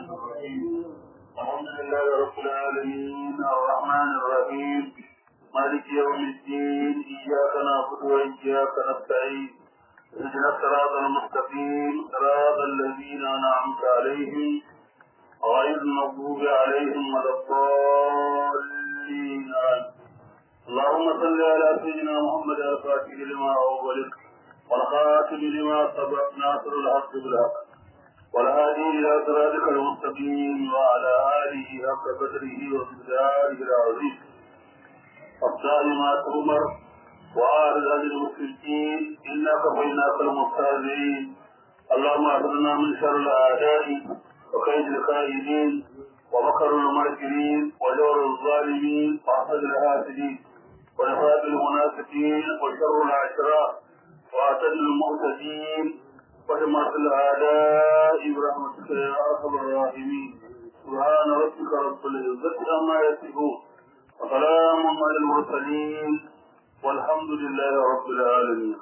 الرحمن الرحيم الحمد لله رب العالمين الرحمن الرحيم مالك يوم الدين إياك نعبد وإياك نستعين اهدنا الصراط المستقيم صراط الذين أنعمت عليهم غير المغضوب عليهم ولا الضالين اللهم صل على سيدنا محمد الفاتح لما أغلق والخاتم لما سبق ناصر الحق بالحق والهادي إلى صراطك المستقيم وعلى آله حق قدره ومقداره العظيم الدائما تؤمر وعارض عن المشركين إنا كفيناك المستهزئين اللهم اعذنا من شر الأعداء وكيد الكائدين ومكر الماكرين وجور الظالمين وحسد الحاسدين ونفاق المنافقين وشر العشراء واعتدل المعتدين وحماة الأعداء برحمتك يا أرحم الراحمين سبحان ربك رب العزة عما يصفون وسلام على المرسلين والحمد لله رب العالمين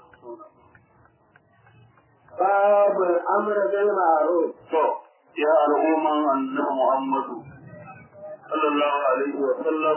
باب الامر بالمعروف يا الأمم أن محمد صلى الله عليه وسلم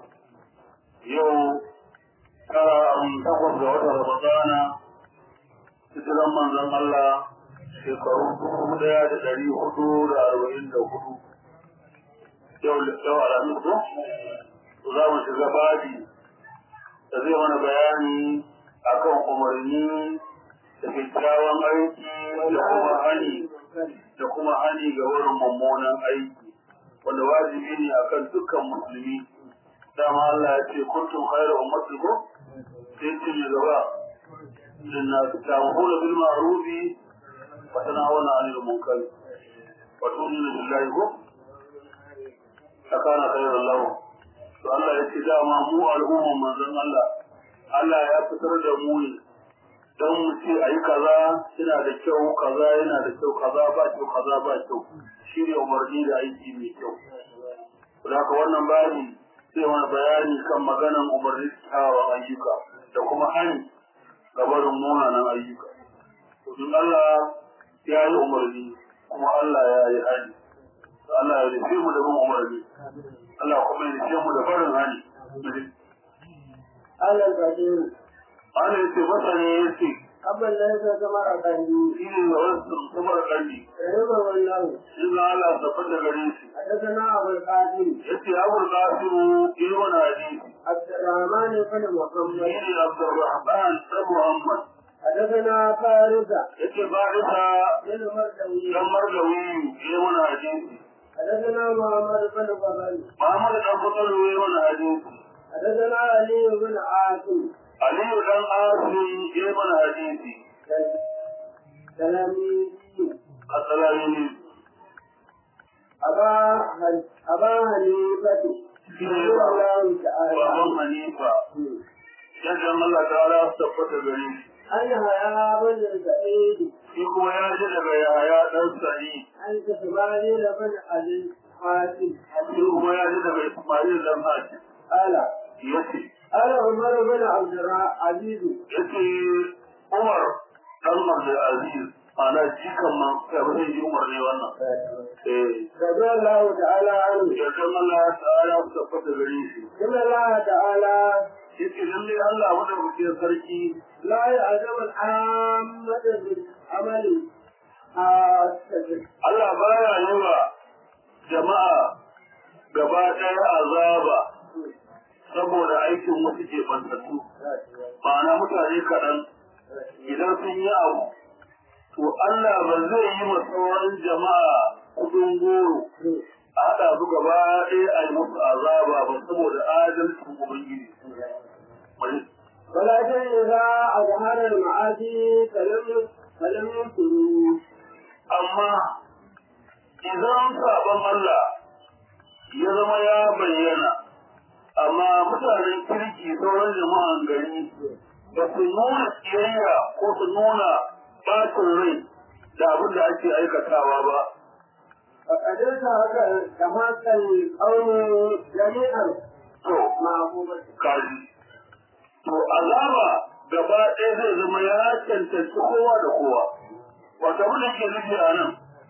يوم ترى أن تقف وتر رمضان hijiran manzon Allah shekaru dubu daya da dari hudu da arba'in da hudu yau yau alamis ko za mu shiga babi da zai mana bayani akan umarni da kyakkyawan aiki da kuma hani da kuma hani ga wurin mummunan aiki wanda wajibi ne akan dukkan musulmi dama Allah ya ce kuntum khairu ummati ko sai ce mai gaba للناس تامرون بالمعروف وتنهون عن المنكر وتؤمنون بالله هو فكان خيرا لهم فالله يتدى ما مو الأمم من ذن الله Allah ya fitar da mu ne don mu ce a yi kaza yana da kyau kaza yana da kyau kaza ba kyau kaza ba kyau shi ne umarni da aiki mai kyau. Da haka wannan bayani sai wani bayani kan maganan umarni kyawawan ayyuka da kuma hani gabarin munanan ayyuka. Domin Allah ya yi umarni kuma Allah ya yi hali. Allah ya rufe mu da bin umarni. Allah kuma ya rufe mu da barin hali. على البديل Ana ya ce masa ne ya ce, قبل ليس كما أقلوا shi ne da wasu samar ƙarfi. رضا والله Shi ga Allah tafi da gare shi. حدثنا أبو القاسم Ya ce, Abul Qasimu ilmin hadisi. عبد الرحمن بن Shi محمد ne Abdurrahman ɗan Muhammad. حدثنا فارسة Ya ce, Barisa بن مردوي ɗan Margawi ilmin hadisi. حدثنا محمد بن فضل Muhammad ɗan Fatalu ilmin hadisi. حدثنا علي بن عاصم Aliyu ɗan Asim ilmin hadisi. تلاميذ Assalami أبا هن- أبا حنيفة shi رضي ne الله baban تعالى Hanifa. Yadda Allah ta'ala su tabbata gare shi. أن يحيى بن سعيد Shi kuma ya ji daga Yahaya ɗan Sa'id. عن إسماعيل بن أبي حاتم Shi kuma ya ji daga Ismail ɗan Haji. قال Ya ce, قال عمر بن عبد العزيز ya ce Umar ɗan Abdulaziz ana jikan man ya fi ji Umar ne wannan. Eh, رضي الله تعالى عنه yadda Allah ta'ala su tabbata gare shi. إن الله تعالى Shi ce lallai Allah wanda muke sarki لا يعزم العامة بالعمل حاسة Allah baya yi wa jama'a gaba ɗaya azaba saboda aikin wasu ke bantattu. Ma'ana mutane kaɗan idan sun yi abu, to Allah ba zai yi wa sauran jama'a kudin goro a haɗa su gaba ɗaya a yi musu azaba ba saboda adalcin Ubangiji. Wani ولكن إذا أظهر المعاصي فلم فلم ينكروا amma idan sabon Allah ya zama ya bayyana amma mutanen kirki sauran jama'an gari ba su nuna kiyayya ko su nuna bacin rai da abin da ake aikatawa ba فقد تحقق القوم جميعا to معقوبة kaji to azaba gaba ɗaya zai zama ya cancanci kowa da kowa wata abin da ke nufi a nan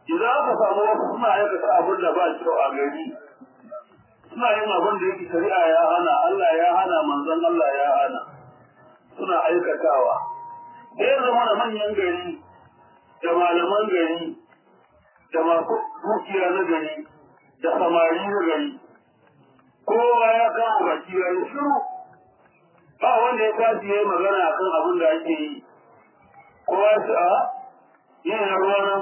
idan aka samu wasu suna aikata abin da ba kyau a gari suna yin abin da yake shari'a ya hana Allah ya hana manzon Allah ya hana suna aikatawa sai zama da manyan gari da malaman gari da masu dukiya na gari da samari na gari kowa ya kama baki ya yi shiru ba wanda ya tashi ya yi magana akan abin da ake yi kowa ya ce a yin ruwa nan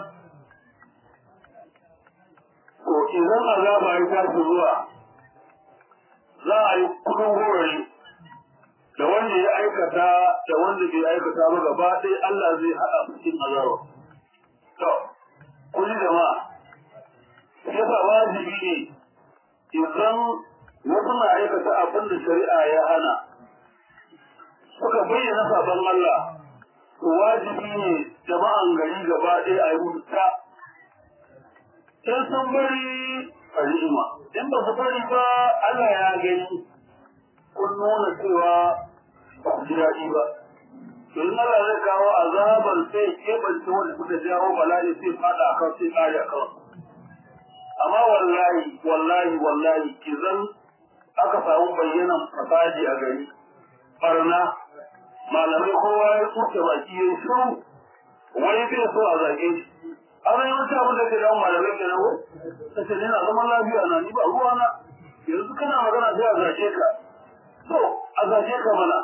to idan azaba ya tashi zuwa za a yi kudin horari da wanda ya aikata da wanda bai aikata ba gaba ɗaya Allah zai haɗa cikin azaba. To, kuli jama'a, yasa wajibi ne idan wasu na aikata abin da shari'a ya hana suka bayyana sabon Allah, to wajibi ne jama'an gari gaba ɗaya a yi wuta. In sun bari a ni'ima, in ba su bari ba Allah ya gani kun nuna cewa ba ku ji daɗi ba. To in Allah zai kawo azabar sai keɓance wanda suka jawo bala'i sai faɗa akan sai ƙare akan. Amma wallahi, wallahi, wallahi, kizan aka samu bayyanan fasadi a gari, barna, malamai kowa ya tsuke baki ya shiru, wani bai so a zage shi. Ana yawanci abin da ke damun malamai ke nan ta ce ni na zaman lafiya na ni ba ruwana yanzu kana magana sai a zage ka. So, a zage ka mana.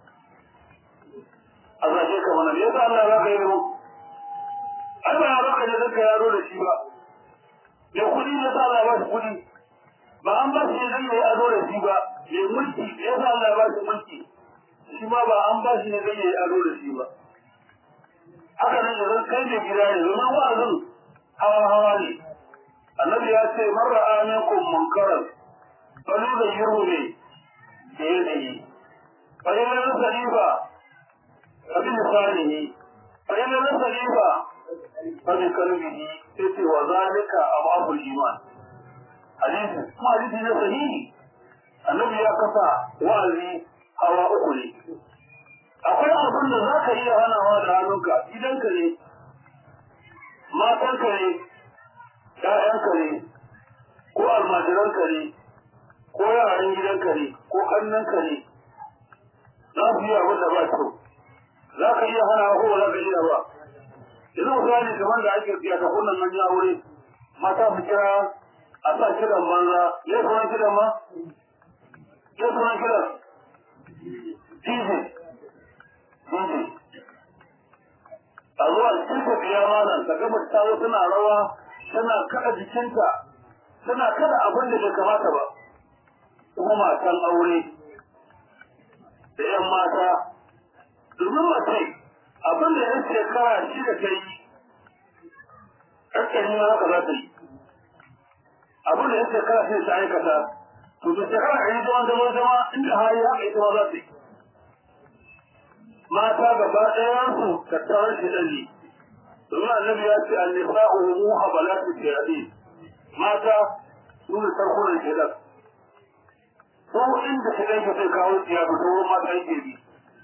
A zage ka mana, me yasa Allah za ka yi mu? Ai ba ya baka ne zaka yaro da shi ba. mai kuɗi ne sa Allah ba shi kuɗi ba an ba shi zai yi ado da shi ba mai mulki ne sa Allah ba shi mulki shi ma ba an ba shi ne zai yi ado da shi ba haka nan idan kai ne gida ne zama wa'azin hawa hawa ne annabi ya ce man ra'a minkum munkaran fali da yiru ne da ya da yi fa ina na salifa abin salihi fa ina na salifa fa bi kalbihi sai wa zalika ababul iman hadisi kuma hadisi ne sahihi annabi ya kasa wa'azi hawa uku ne akwai abin da za ka iya hanawa da hannunka gidanka ne matanka ne ƴaƴanka ne ko almajiranka ne ko yaran gidanka ne ko ƙannanka ne za su yi abin da ba kyau za ka iya hanawa ko ba za ka iya ba yanzu misali kamar da ake biya ta kunnan nan ya wuri mata su kira a sa kiran banza ya sunan kiran ma ya sunan kiran DJ DJ a zuwa cikin biya malam ta gaba ta zo tana rawa tana kada jikinta tana kada abin da bai kamata ba kuma matan aure da yan mata domin mace abin da yan shekara shida ta yi ƙarƙari ma haka za ta yi abin da yan shekara shida ta aikata to da shekara ɗari zaman zaman zama inda hali haka ita ma za ta yi mata gaba ɗayansu tattarar shi ɗan ne domin annabi ya ce annisa umu habalatu shayadi mata su ne sarkunan shaidan ko inda shaidan ke sai kawo tsiya da sauran mata yake bi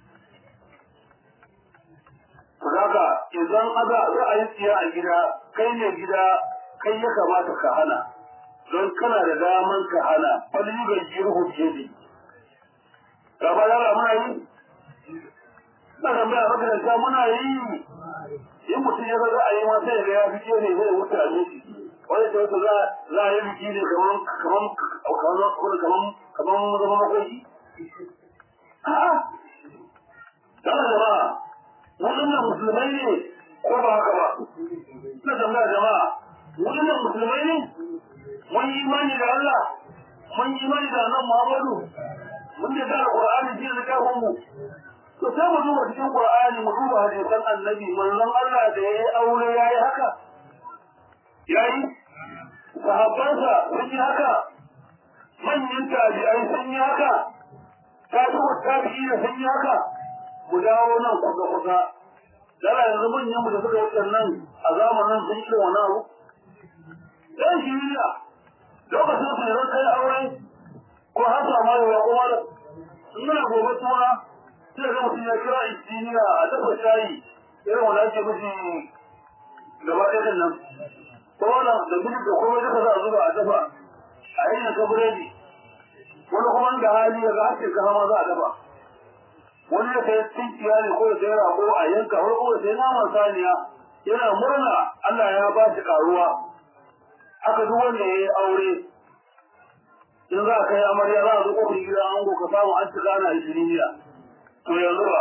Daga idan aza za a yi tsiya a gida, kai ne gida, kai ya kamata ka hana, don kana da daman ka hana, wani bai yi ruhu ke ne. Gaba yara muna yi? Na tambaya makaranta muna yi. In mutum ya ga za a yi ma sai ga ya fi ke ne zai wuce a miki. Wani ta wata za a yi biki ne kaman kaman kaman kaman kaman zama makoki. A'a. Dala jama'a, waɗannan musulmai ne ko ba haka ba na tambaya jama'a waɗannan musulmai ne mun yi imani da Allah mun yi imani da nan Muhammadu mun da da Qur'ani ji da kafin mu to sai mu duba cikin Qur'ani mu duba hadisan Annabi manzon Allah da yayi aure yayi haka yayi sahabbansa sun yi haka manyan tabi'ai sun yi haka tabi'u tabi'i sun yi haka mu dawo nan kusa kusa dala yanzu manyan mu da suka yi nan a zamanin sun yi wani abu dan shi ne lokacin su yanzu kai aure ko har sa ma yawa kuma da ina gobe tuna sai ga mutum ya kira injiniya a dafa shayi irin wanda ake mishi gaba ɗaya nan ola da bilik da komai duka za a zuba a dafa a yanyan ka biredi wani kuma da hali ya ga ake ka ma za a dafa wani ya sai tinkiya ne ko ya sai rago a yanka wani kuma sai naman saniya yana murna Allah ya ba shi karuwa haka duk wanda ya yi aure in za a kai amarya za a zo kofin gida an ka samu an ci gana ishiriniya to yanzu ba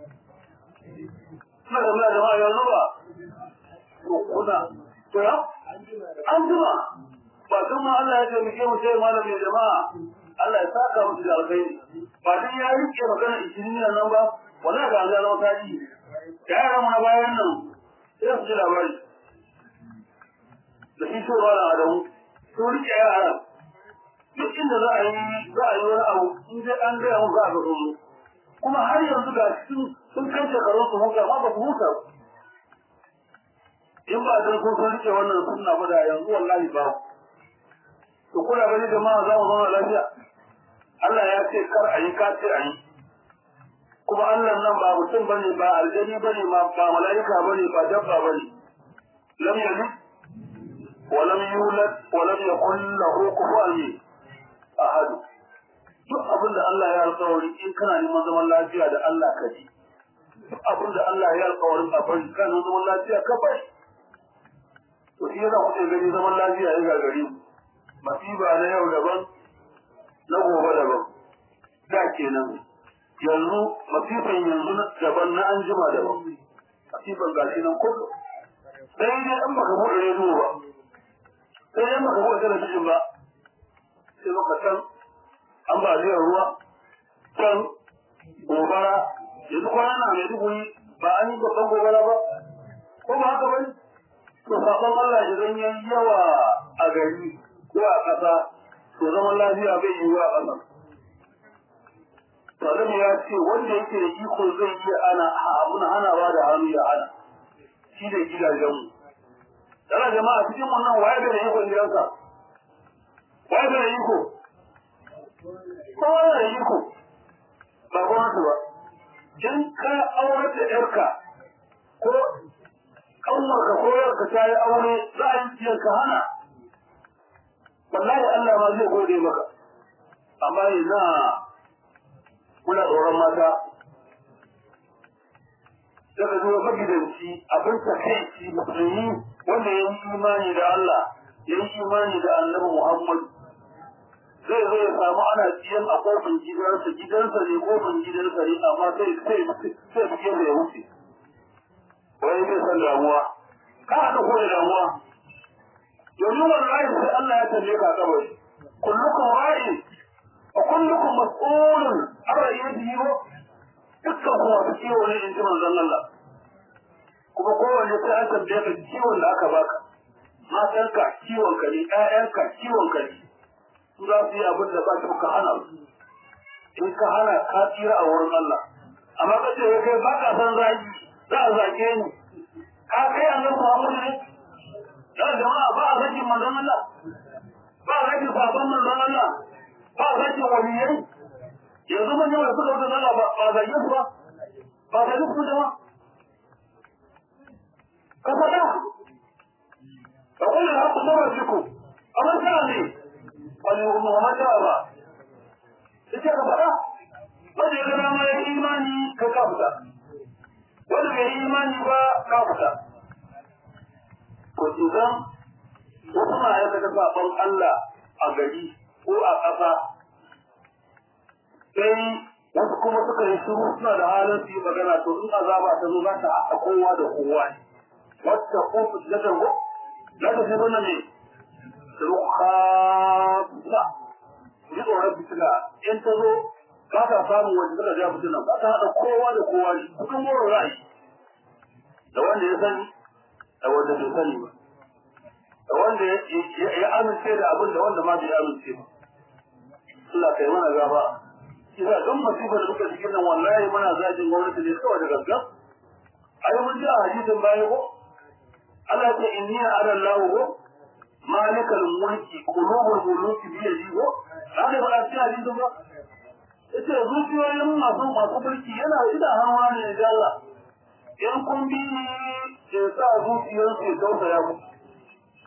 suna da muna jama'a yanzu ba to kuna to ya an jima ba tun ma Allah ya taimake mu sai malam ya jama'a Allah ya saka musu da alkhairi ba dan ya rike magana ishiriniya nan ba wallahi ga Allah zama tarihi da yaran mu na bayan nan sai su ji labari da shi so wala adamu sun rike yara duk inda za a yi za a yi wani abu in dai an gaya mu za a ga tsoro kuma har yanzu ga sun sun kai shekarun su huta ma ba su huta in ba dan sun sun rike wannan sunna ba da yanzu wallahi ba to kuna gani jama'a za mu zauna lafiya Allah ya ce kar a yi ka ce a yi kuma Allah nan ba mutum bane ba aljani bane ma ba mala'ika bane ba dabba bane lam yalid wa lam yulad wa lam yakul lahu kufuwan ahad duk abin da Allah ya alƙawari in kana neman zaman lafiya da Allah ka ji duk abin da Allah ya alƙawarin a bari kana neman zaman lafiya ka bari to shi yana kuke gani zaman lafiya ya gagare mu masiba na yau daban na gobe daban da kenan yanzu masifan yanzu daban na an jima daban masifan gashi nan kullum sai dai an baka buɗe rediyo ba sai dai baka buɗe talabijin ba sai maka can ambaliyar ruwa can gobara yanzu kwana na mai duguri ba an yi babban gobara ba ko ba haka bane to sabon Allah idan yayi yawa a gari ko a ƙasa to zaman lafiya bai yi wa ƙasa Salim ya ce wanda yake da iko zai iya ana abun hanawa da hannu ya hana shi da gidajenmu. Dana jama'a cikin wannan waye da ikon gidansa? Waye da iko? Kowa da iko. Ba gwamnati ba. In ka aure da ‘yarka ko ƙanwarka ko yarka ta yi aure za a yi ciyar ka hana. Wallahi Allah ma zai gode maka. Amma ina muna tsoron mata daga zuwa magidanci abin ta kai musulmi wanda ya yi imani da Allah ya yi imani da annabi Muhammad zai zo ya samu ana ciyan a kofin gidansa gidansa ne kofin gidansa ne amma sai sai sai buge da ya wuce wai zai san damuwa ka haɗa ko da damuwa domin wallahi sai Allah ya tambaye ka kabari kullukum ra'in وكلكم مسؤول عن رأيته dukkan kuma su ciwo ne in ji manzon Allah kuma kowanne sai an tambaye ka ciwon da aka baka matanka ciwon ka ne ƴaƴanka ciwon ka ne su za su yi abin da ba su ka hana su in ka hana ka tsira a wurin Allah amma ka ce kai ba ka san zagi za a zage ni ka kai annabi Muhammad ne da jama'a ba a zagin manzon Allah ba a zagin sabon manzon Allah ba zaki waliyai yanzu mun yawa suka wuce zalla ba ba zage su ba ba zage su da ka faɗa ka kullu haqqu sarfiku amma kana ne wani Muhammad ba ita ka faɗa wanda ya gana ma ya imani ka ka fita wanda bai yi imani ba ka fita to idan wasu na aikata sabon Allah a gari ko a ƙasa sai wasu kuma suka yi shiru suna da halin su yi magana to in azaba ta zo za ta haɗa kowa da kowa ne wata kofi na tango za ta fi mana ne rukhasa ji tsoron fitina in ta zo ba ta samun wanda suka ja fitina ba ta haɗa kowa da kowa ne kukan moro ra'ayi da wanda ya sani da wanda bai sani ba da wanda ya amince da abin da wanda ma bai amince ba Allah kai mana gaba kisa don masifar da muka cikin nan wallahi muna zagin gwamnati ne kawai da gaggan ai mun ji a hadisin baya ko Allah ya ce inni ala Allah ko malikal mulki qulubul muluki bi yadi ko haka ba a ci hadisin ba yace zuciyoyin masu masu mulki yana ida hanwa ne da Allah in kun bi ya sa zuciyarsu ya tausaya muku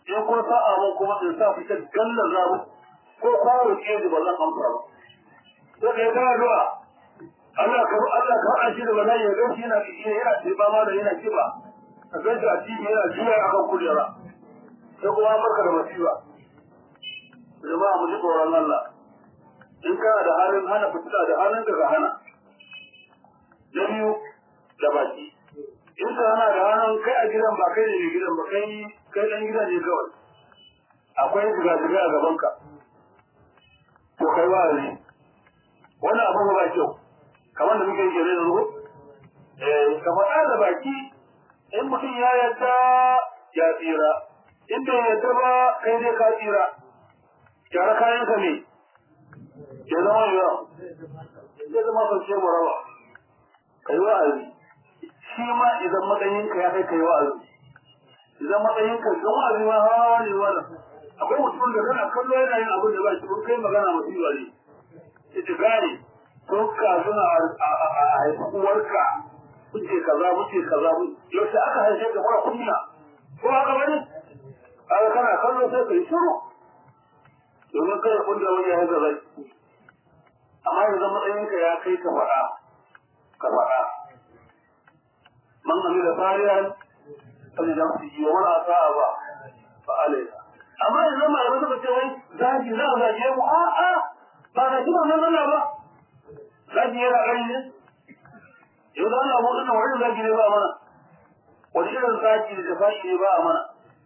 in ko sa'a mun kuma in sa fita gallar zamu ko kwaro ke ji ba zan amsa ba to da ya ga addu'a Allah ka Allah ka an shi da bala'i ya gaci yana yana ce ba ma da yana kiba a gaci a cikin yana juya akan kujera sai kuma barka da masifa jama'a mu ji tsoron Allah in kana da halin hana fitila da halin da ka hana na biyu da baki in ka hana da hannun kai a gidan ba kai ne mai gidan ba kai kai dan gidan ne kawai akwai ziga-ziga a gabanka to kai ba ne wannan abin ba kyau kamar da muke yi gare yanzu eh ka faɗa da baki in mutum ya yarda ya tsira in bai yarda ba kai dai ka tsira gyara kayanka ne ya zama yawa zai zama kwace mu raba kai wa'azi shi ma idan matsayinka ya kai kai wa'azi idan matsayinka don wa'azi ma hawa ne wannan akwai mutum da kana kallo yana yin abin da ba shi kai magana musiba ne ita gane to ka suna a haifi uwarka kuce kaza muke kaza yaushe aka haife ka mara kunya ko haka bane kaga kana kallo sai kai shiru domin kada kunda wani ya haza zai amma yanzu matsayinka ya kai ka faɗa ka faɗa man amila salihan فلنفسه ولا أصاب فعليها amma yanzu malamai suka ce wai zagi za a zage mu a a ba na ji wannan Allah ba zagi yana gani ne yau da Allah mu dinnan wani zagi ne ba mana wani irin zagi da tafashi ne ba a mana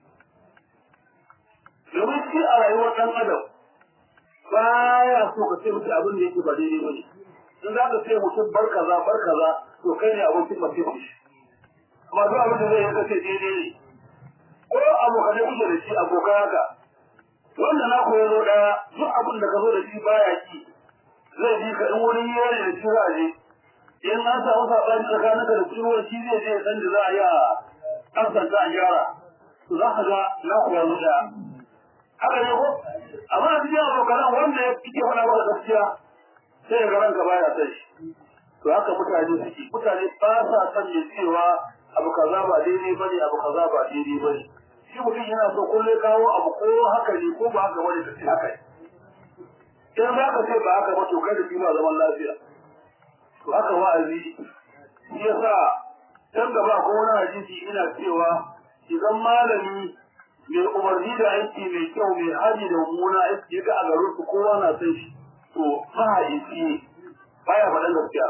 domin shi a rayuwar ɗan adam baya so ka ce mutum abin da yake ba daidai ba ne in za ka ce mutum bar kaza bar kaza to kai ne abokin masifin shi amma duk abin da zai yi kace daidai ne ko abokanai kuke da shi abokan haka wanda na koyo zo daya duk abin da ka zo da shi baya ki zai bi ka in wani yare da shi za a je in an samu saɓani tsakanin ka da ciwo shi zai je san da za a yi a amsanta a gyara to za ka ga na koyo zo daya haka ne ko amma a cikin abokanan wanda ya kike faɗa maka gaskiya sai ga ranka baya san shi to haka mutane suke mutane ba sa san ne cewa abu kaza ba daidai bane abu kaza ba daidai bane shi mutum yana so kullum kawo abu ko haka ne ko ba haka bane kace haka ne in za ka ce ba haka ba to kai da shi ba zaman lafiya to haka wa'azi shi yasa can gaba ko wani hadisi ina cewa idan malami mai umarni da aiki mai kyau mai haji da mummuna aiki ya ga a garin su kowa na san shi to mahaifi baya faɗan gaskiya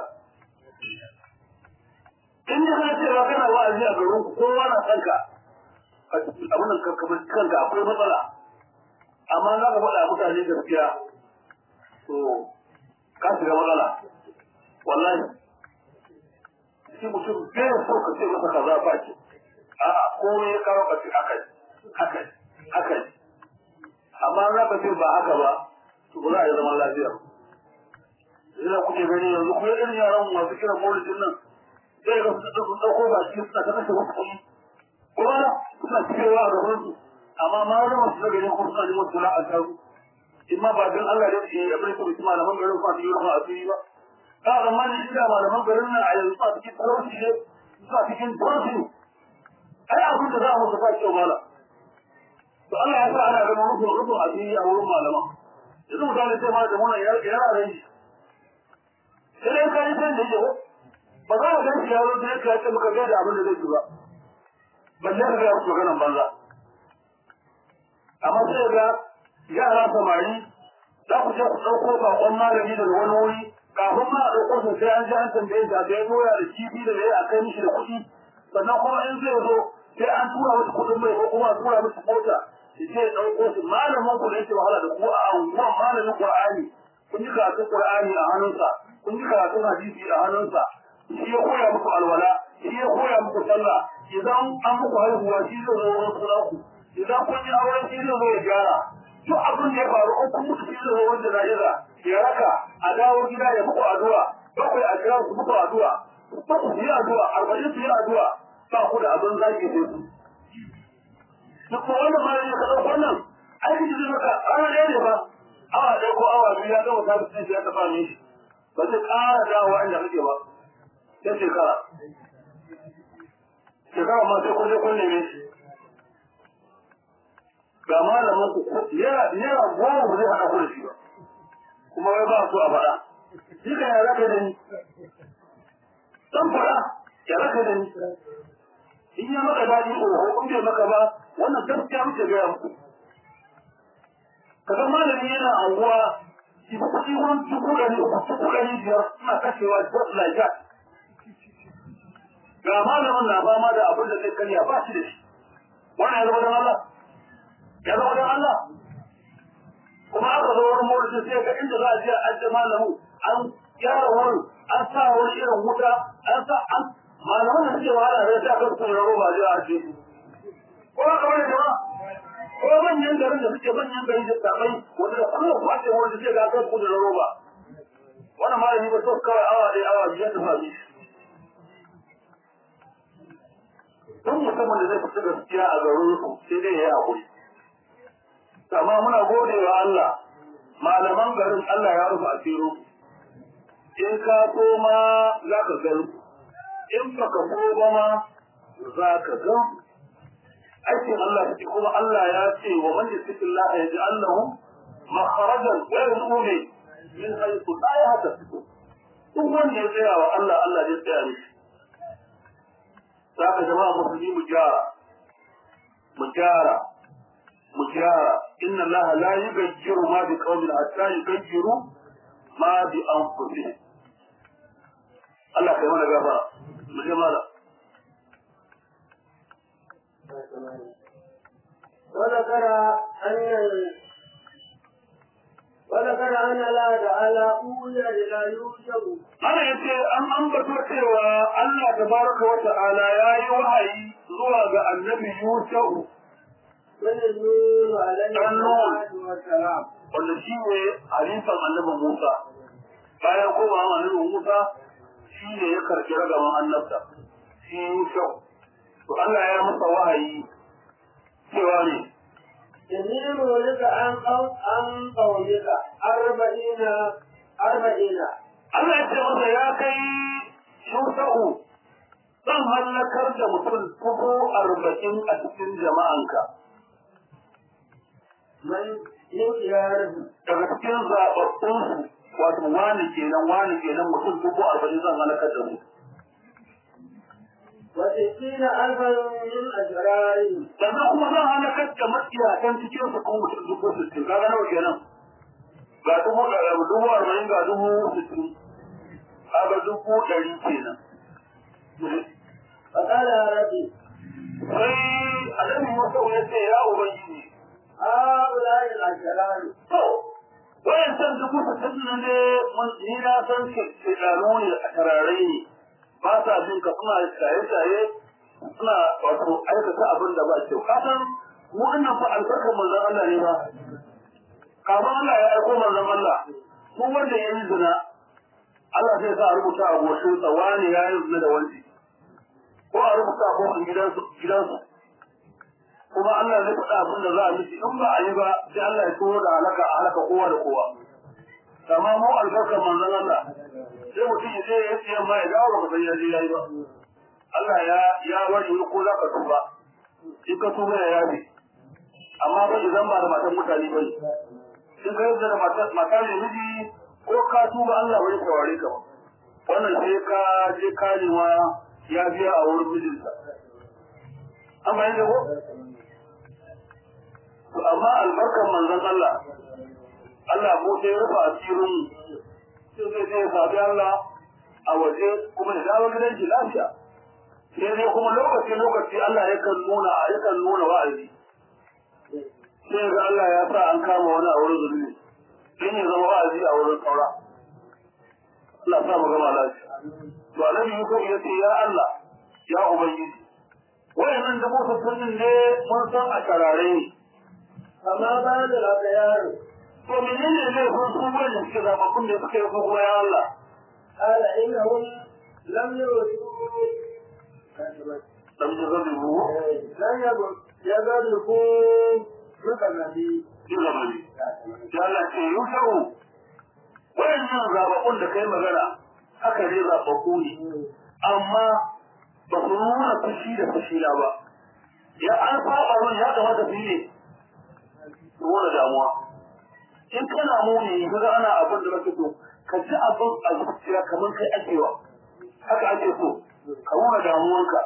in da kana cewa kana wa'azi a garin ku kowa na san ka abin nan ka kamar kanka akwai matsala amma za ka faɗa mutane gaskiya to ka shiga matsala wallahi shi mutum bai so ka ce masa kaza ba ce a'a komai ya kawo ka ce haka haka haka amma za ka ce ba haka ba to ba za a yi zaman lafiya ina kuke gani yanzu kuma irin yaran masu kiran maulidin nan sai ga su sun dauko ba shi suna ta kashe wasu kuɗi kuma suna cikewa a gaban su amma ma wani masu daga yin kuma suna neman suna a taru in ma ba don Allah da ke abin da kuma malaman garin fa su yi rufa a fili ba ka zama ne inda malaman garin nan a yanzu a cikin talauci ne suna cikin talauci ai abin da za a musu ba kyau mala to Allah ya sa ana ganin rufin rufin a fili a wurin malaman yanzu mutane sai ma da muna yara ran shi sai dai ka yi san da yake ba za a ganshi yaro da yake yace muka gaida abin da zai ji ba balle ka ga su ganin banza amma sai ga yara samari za ku je ku ɗauko bakon malami daga wani wuri kafin ma a ɗauko su sai an ji an tambaye shi a ga doya da kifi da yayi a kai mishi da kuɗi sannan kuma in zai zo sai an tura masa kuɗin mai ko kuma a tura masa mota shi zai ɗauko su malamin ku da yake wahala da ku a unguwan malamin Qur'ani kun ji karatun Qur'ani a hannunsa kun ji karatun hadisi a hannunsa shi ya koya muku alwala shi ya koya muku sallah idan an muku haihuwa shi zai zo wurin sunaku idan kun yi auren shi zai zo ya gyara duk abin da ya faru an kun mutu shi zai zo wurin jana'iza ya raka a dawo gida ya muku addu'a bakwai a kira su muku addu'a baku su yi addu'a arba'in su yi addu'a ba ku da abin zaki sai su duk kuma wannan ma ne ka ɗauko wannan aiki da zai maka ana ɗaya ne ba awa ɗaya ko awa biyu ya gama sabis ɗin shi ya taɓa mishi ba zai ƙara dawowa inda kake ba sai shekara shekara ma sai kunne kunne ne ga malamin ku naira naira goma ba zai haɗa ku da shi ba kuma wai ba su a faɗa shi ka ya zaka da ni dan faɗa ya zaka da ni in ya maka daɗi oho in bai maka ba wannan gaskiya muke gaya muku kaga malami yana anguwa shi ba kuɗi wurin dubu ɗari uku dubu ɗari biyar suna kashewa just like that ga malamin na fama da abin da zai karya ba shi da shi wannan ya zama don Allah ya zama don Allah kuma aka zo wurin mawurin sai ga inda za a je a ajiye malamin an gyara wurin an sa wani irin wuta an sa an malaman da suke wahala da ta kan kuma roba zai a ce ko ka wani jama'a ko manyan garin da suke manyan garin da tsabai wanda da kuma kwace wanda suke ga kan kuma roba wannan malami ba so kawai awa ɗaya awa biyar da fami don musamman da zai fita gaskiya a garin su sai dai ya yi haƙuri amma muna gode wa Allah malaman garin Allah ya rufe asiro in ka koma za ka gani in baka so ba ma za ka ga aikin Allah shi kuma Allah ya ce wa man yattaqillah yaj'al lahu makharajan wa yarzuqhu min haythu la yahtasib duk wanda ya tsaya wa Allah Allah ya tsaya mishi saka jama'a musulmi mu gyara mu gyara mu gyara inna Allah la yughayyiru ma bi qaumin hatta yughayyiru ma bi anfusihim Allah kai mana gafara mu je mala وذكر أن وذكر أن الله تعالى أولى إلى يوسف Ana yace an ambato cewa Allah tabaraka wa ta'ala ya yi wahayi zuwa ga annabi Yusuf من النور عليه الصلاة والسلام wanda shi ne halifan annabi Musa bayan komawa annabi Musa shi ne ya karɓi ragaman annabta shi Yusuf to Allah ya masa wahayi cewa ne إني مولك عن قوم عن قومك أربعين أربعين Allah ya ce masa ya kai Yusufu zan hallakar da mutum dubu arba'in a cikin jama'anka من يخياره daga cikin zaɓaɓɓunsu wato wani kenan wani kenan mutum dubu arba'in zan halakar da mu وستين ألفا من أشرارهم sannan kuma zan halakar da matsiyatan cikin su kuma mutum dubu sittin kaga nawa kenan ga dubu ɗari dubu arba'in ga dubu sittin kaga dubu ɗari kenan فقال يا ربي sai annabi Musa ya ce ya ubangiji هؤلاء الأشرار to wayan san dubu sittin nan ne mun ni na san shekaru ne a tararai ne ba sa bin ka suna shaye-shaye suna wato aikata abin da ba kyau ka san mu annan fa albarkar manzon Allah ne ba kafin Allah ya aiko manzon Allah ko wanda ya yi zina Allah zai sa a rubuta a goshin sa wani ya yi zina da wani ko a rubuta a kofin gidansu gidansu kuma Allah zai faɗa abin da za a miki in ba a yi ba sai Allah ya turo da halaka a halaka kowa da kowa amma mu albarkar manzon Allah sai mutum ya je ya ce ma ya dawo ba san ya je yayi ba Allah ya ya bari ko za ka tuba in ka tuba ya yabe amma ba idan ba da matan mutane ba ne in ka yadda da mata mata ne miji ko ka tuba Allah bai saurare ka ba wannan sai ka je karewa ya biya a wurin mijinsa an bayan da ko to amma albarkar manzon Allah Allah mu sai rufa asirin sai zai je sabi Allah a waje kuma ya dawo gidan shi lafiya sai dai kuma lokaci lokaci Allah yakan nuna yakan nuna wa'azi sai ga Allah ya sa an kama wani a wurin zulmi sai ya zama wa'azi a wurin saura Allah sa mu gama lafiya to annabi Yusuf ya ce ya Allah ya ubangiji wayannan da musu sunan ne mun san a karare ne فما بال الأخيار to menene ne sun su wanda suke zababbun da suka yi ko kuma ya Allah قال إنهم لم يرسلوا dan da zai mu لم يغلقوا بكذبي illa mali ya Allah ce yusau wayannan zababbun da kai magana haka ne zababbu ne amma ba su nuna fushi da fushi na ba ya an saba mun ya kamata su yi ne nuna damuwa in kana muni kaga ana abin da kake so ka ji abin a zuciya kamar kai ake wa haka ake so ka nuna damuwanka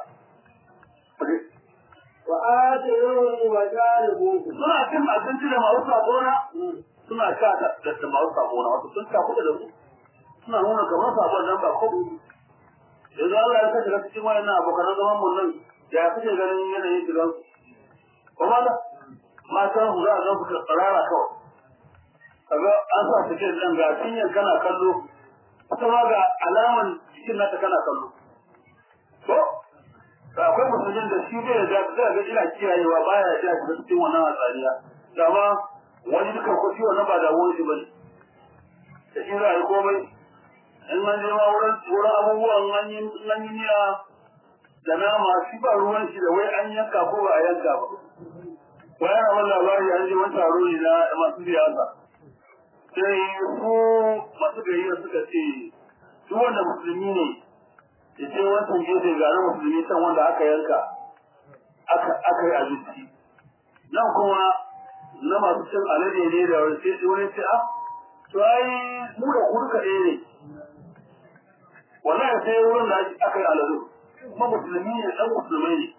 wa atiruhu wa jalibuhu suna cin abinci da masu sabona suna sha da da masu sabona wato sun sha kuɗa da su suna nuna kamar sabon nan ba ko yanzu Allah ya kashe cikin wayannan abokan zaman mun nan ya kuke ganin yanayin shigan su kuma da matan su za a zan su tsarara kawai kaga an sa su ce dan ga cinyar kana kallo kuma ga alaman cikin nata kana kallo to da akwai musulmin da shi zai ga zai ga ina kiyayewa baya ya shiga cikin wannan hatsariya dama wani duka ko shi wannan ba da wani shi bane da shi za a yi komai in an je ma wurin wurin abubuwan an yi an yi niyya da nama shi ba ruwan shi da wai an yanka ko ba a yanka ba wani abin labari an je wani taro ne na masu siyasa sai su masu gayyar suka ce duk wanda musulmi ne ya ce wancan gefe ga na musulmi can wanda aka yanka aka yi abinci nan kuma na masu cin alade ne da wani sai wani ce a to ai mu da ku duka ɗaya ne wallahi sai wurin da aka yi aladu kuma musulmi ne ɗan musulmai ne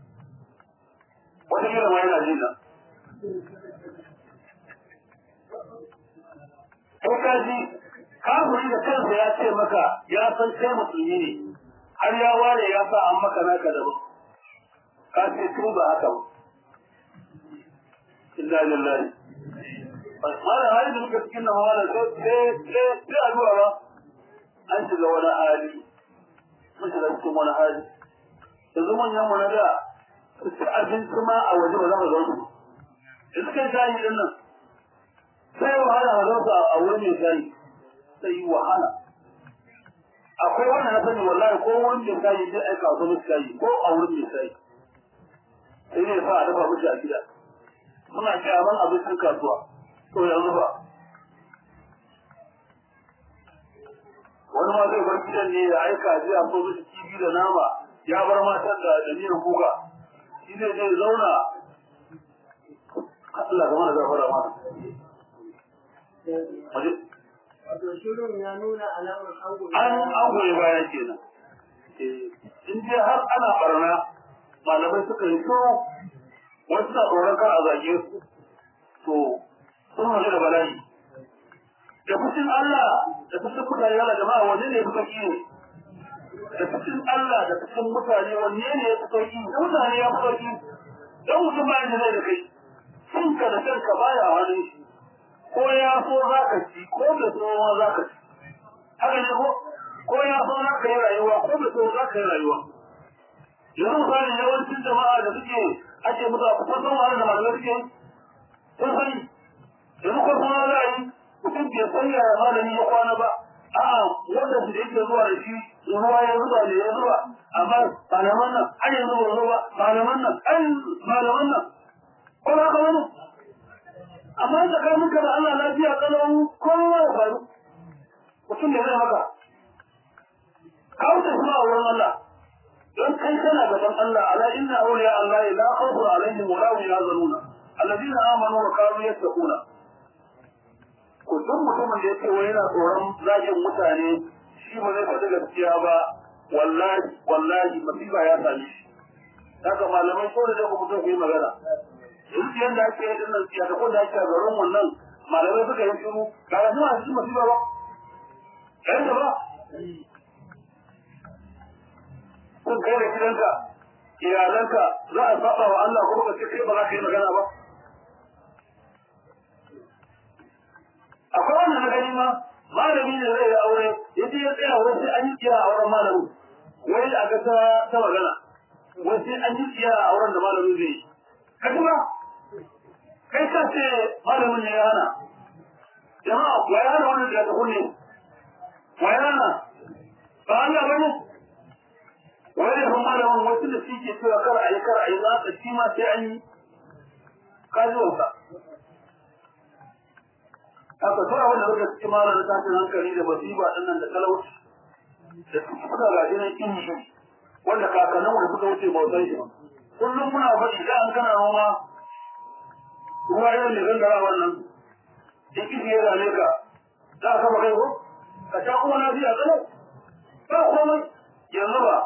wata kira ma yana jina ko ka ji kafiri da kansa ya ce maka ya san kai musulmi ne har ya ware ya sa an maka naka da ka ce tun ba haka ba inna lillahi mala hali da muka cikin nan wala sai sai sai addu'a ba an shiga wani hali mun shiga cikin wani hali yanzu manyan mu na da su ci abinci ma a waje ba za ka zauna da suka yi shayi din nan sai wahala a zauna a wurin mai shayi sai wahala akwai wanda na sani wallahi ko wurin mai shayi zai aika wasu mai shayi ko a wurin mai shayi sai ne sa a dafa mishi a gida suna kyaman abincin kasuwa to yanzu ba wani ma zai bar gidan ne ya aika je a so mishi kifi da nama ya bar matan da da miyan kuka shi zai je zauna Allah ga mana gafara mana wato shirin ya nuna alamar ango an an goyi baya kenan in je har ana barna malamai suka yi so wasu na tsoron kar a zage su to sun hali da bala'i da fushin Allah da fushin mutane Allah jama'a wanne ne ya fi sauki ne da fushin Allah da fushin mutane wanne ne ya fi sauki da mutane ya fi sauki don mutum ba da zai da kai cinka da kanka baya wani shi ko ya so za ka ci ko da so ma za ka ci haka ne ko ko ya so za ka yi rayuwa ko da so za ka yi rayuwa yanzu misali yawancin jama'a da suke ake mutu a kusan sun wani da malamai suke sun sani yanzu ko kuma za a yi mutum bai san yaya malami ya kwana ba a'a wanda su da yake zuwa da shi ruwa ya zuba da ya zuba amma malaman nan an yanzu ba zuba malaman nan an malaman nan ko ba ka wani amma da kai muka da Allah lafiya kalau kowa ya faru mutum da zai maka ka wuce kuma a wurin Allah don kai kana gaban Allah ala inna awliya Allah la khawfun alaihim wa la hum yahzanuna alladhina amanu wa kanu yattaquna ko duk mutumin da yake wai yana tsoron zagin mutane shi ba zai faɗi gaskiya ba wallahi wallahi masifa ya same shi haka malamai ko da ku mutum ku yi magana in yanda ake yi dinnan siya da ko da ake a garin wannan malamai suka yi shiru ba ga suna cikin masifa ba kai da ba sun kai da gidanka iyalanka za a saba wa Allah kuma ka ce kai ba za ka yi magana ba akwai wannan na gani ma malami ne zai yi aure ya je ya tsaya wai sai an yi tsiya a auren malami wai a ga ta ta magana wai sai an yi tsiya a auren da malami zai yi ka ji ba kai ka ce malamin ne ya hana jama'a wa ya hana wannan da ta kunne wa ya hana ba Allah ba ne wani da malamin wasu da shi ke cewa kar a yi kar a yi za ka shi ma sai an yi kajuwansa haka tura wanda suka cikin malar tashin hankali da masifa din nan da talauci da suka gaji nan kin shi wanda kakannin da suka wuce bautan shi kullum muna faɗi da an kana noma ruwa irin mai gangara wannan in kishi ya zane ka za ka kama kai ko ka sha kuma na biya tsalau ba komai yanzu ba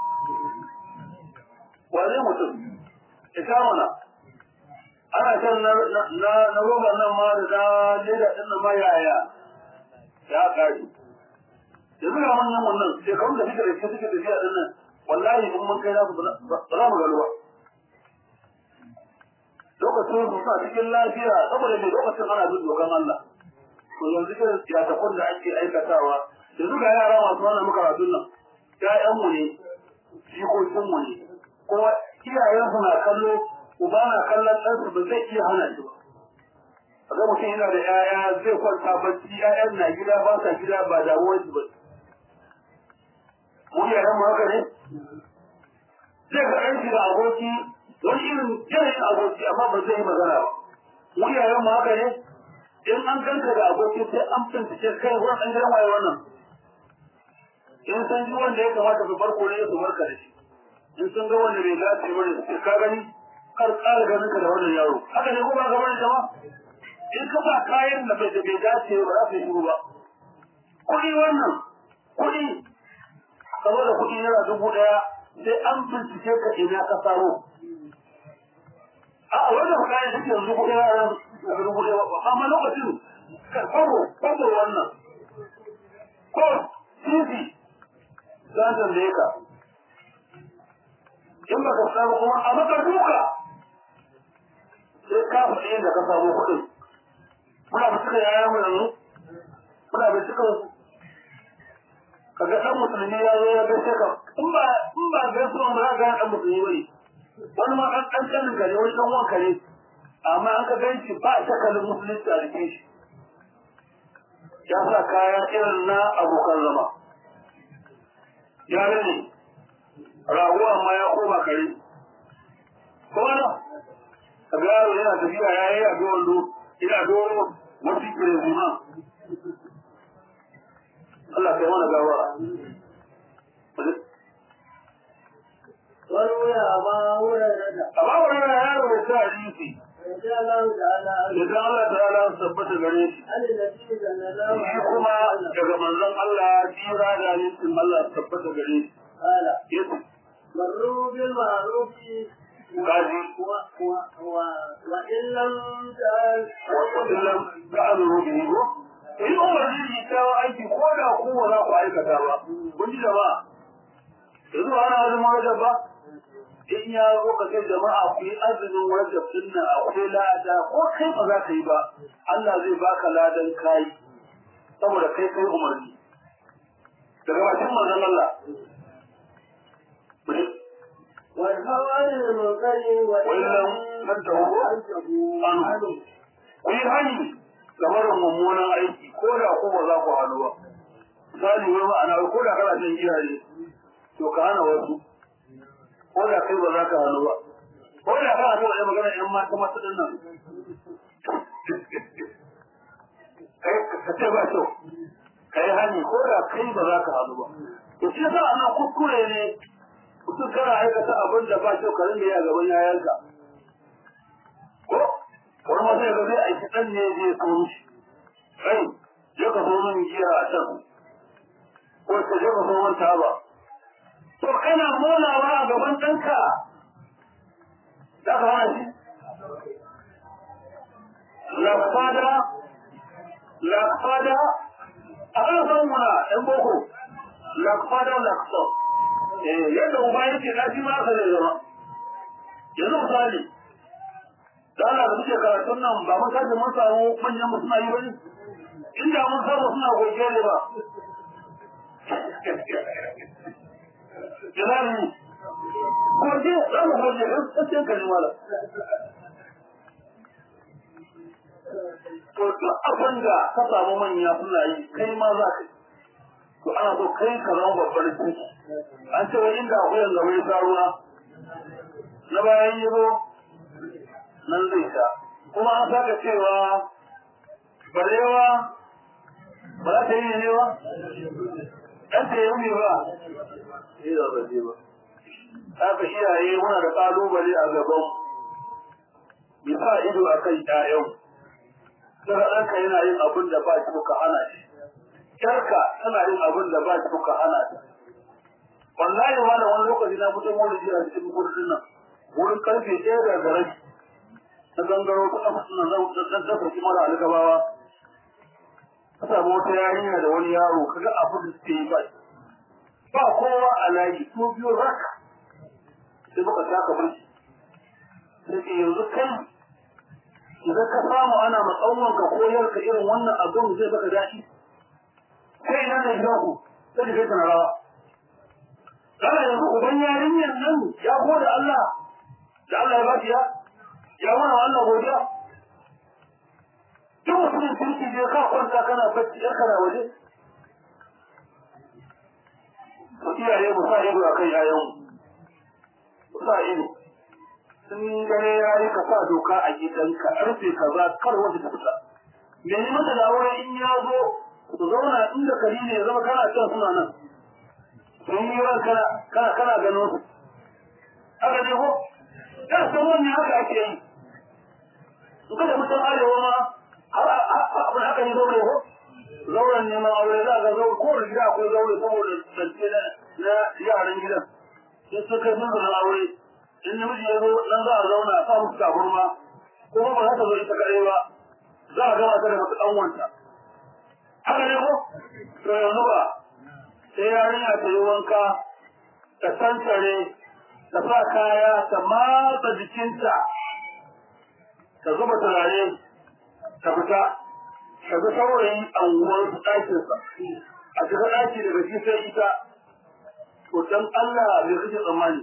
wane mutum ya sha mana ana shan na na roba nan ma da na leda din nan ma yaya ya kare yanzu ga manyan wannan shekarun da suke da suke suke tafiya din nan wallahi in mun kai za su ba za mu gano ba lokacin su suna cikin lafiya saboda mai lokacin ana bin dokan Allah to yanzu irin siyatakun da ake aikatawa yanzu ga yara masu wannan makaratun nan ƴaƴanmu ne jikokinmu ne kuma iyayensu na kallo uba na kallon ɗansu ba zai iya hana shi ba kaga mutum yana da ƴaƴa zai kwanta bacci ƴaƴan na gida ba sa gida ba damuwar shi ba mu iyayen mu haka ne zai ga ɗanki da aboki wani irin yanayin aboki amma ba zai yi magana ba mu iyayen mu haka ne in an ganka da aboki sai an bincike kai wurin ɗan gidan waye wannan in san ji wanda ya kamata su farko ne su barka da shi in sun ga wanda bai dace ba ne su ka gani kar ƙara ganin ka da wannan yaro haka ne ko ba ga bane jama in ka ba kayan da bai da bai dace ba za su yi shiru ba kuɗi wannan kuɗi saboda kuɗi naira dubu ɗaya sai an bincike ka ina ka samo a wanda ku kayan suke yanzu kuɗi na dubu ɗaya ba amma lokacin kwabo kwabo wannan ko titi za ta tambaye ka in ba ka samu kuma a maka duka sai ka faɗi yadda ka samu kuɗin muna ba suka yaya mu yanzu muna ba suka kaga ɗan musulmi ya zo ya gaishe ka in ba in ba gaisuwa ba za ka ɗan musulmi bane wani ma ɗan ɗan ƙanin ka ne wani ɗan wanka ne amma an ka gan shi ba shakalin musulunci a jikin shi ya sa kaya irin na abokan zama ya rane rago amma ya koma kare ko na a ga yaro yana tafiya ya yi a wando ina doro wasu kirin zima Allah kai mana gawara وروي أبا هريرة amma wannan yaro ya sa hadisi رضي الله تعالى عنه idan Allah ta'ala ya tabbata gare shi عن النبي صلى الله shi عليه kuma وسلم daga manzon Allah jira da hadisin Allah ya tabbata gare shi قال yace مروا بالمعروف gaji و و و وإن لم تعل wasallam da amuru bihi ko in umarni shi ta aiki ko da ku ba za ku aikata ba kun ji jama'a yanzu ba ana azumin rajab ba in ya zo ka kai jama'a ku yi azumin rajab din nan akwai lada ko kai ba za ka yi ba Allah zai baka ladan kai saboda kai kai umarni daga bakin manzon Allah والهوى عن المنكر وإن لم تنتهوا عنه ku yi hani ga barin mummunan aiki ko da ko ba za ku hannu ba misali wai ma'ana ko da kana shan giya ne to ka hana wasu ko da kai ba za ka hannu ba ko da kana so a yi magana yan mata masu ɗin nan kai ka ce ba kyau ka yi hani ko da kai ba za ka hannu ba to shi yasa ana kuskure ne mutum kana aikata abin da ba kyau ka rinda yi a gaban yayanka ko wani ma sai ga zai aiki ɗan ne zai so mishi kai je ka so min giya a can ko ka je ka so min taba to kana molawa a gaban ɗanka za ka hana shi lafada lafada a kan san muna ɗan boko lafada lafso eh yadda uba yake na shi ma ka zai zama yanzu misali da Allah da muke karatun nan ba mun kaje mun samu manyan mu suna yi bane inda mun samu suna goge ne ba Jalali goge za mu goge ɗan tsakiyar kalli mala to duk abin da ka samu manya suna yi kai ma za ka yi to ana so kai ka zama babbar ciki an ce wani inda akwai yanzu mai sa ruwa na bayan yi zo nan zai sha kuma an saka cewa barewa ba za ta yi ne ba ɗan ta yi ne ba yi da ba je ba haka iyaye muna da ƙalubale a gaban ya sa ido a kan ƴaƴan daga ɗanka yana yin abin da ba shi ka hana shi ƴarka tana yin abin da ba shi ka hana ta wallahi ma da wani lokaci na fito maulidi a cikin gudun nan wurin karfe ɗaya da garai na gangaro ta kafa suna zan dafa shi mara algabawa ka samu wata yarinya da wani yaro kaga abin da suke yi ba ba kowa a layi ko biyu raka sai muka taka mulki sai ke yanzu kai idan ka samu ana matsawon ka koyar ka irin wannan abin zai baka daɗi kai ina ne gidan ku sai kai kana rawa kana yanzu uban yarinyar nan ya gode Allah da Allah ya ba shi ya ya mana Allah godiya duk mutumin kirki je ka kwanta kana bacci yar kana waje to iyaye mu sa ido akan yayan mu sa ido sun gane yayi ka sa doka a gidanka karfe kaza kar wanda ta fita me ne mata da aure in ya zo ku zauna inda kari ne zama kana can suna nan sun yi ran kana kana kana gano su haka ne ko da san wannan haka ake yi in kada mutum arewa ma har abin haka ne zaure ko zauren neman aure za ga zaure ko da gida akwai zaure saboda zance na yaran gidan sai sun kai sun zama aure in namiji ya zo nan za a zauna a sa musu taburma kuma ba za ta zo ita kaɗai ba za a gama ta da masu ɗanwanta haka ne ko to yanzu ba sai yarinya ta yi wanka ta tantare ta sa kaya ta matsa jikinta ta zuba turare ta fita ka ga saurayi a unguwar ɗakinsa a shiga ɗaki daga shi sai ita to dan Allah me kake tsammani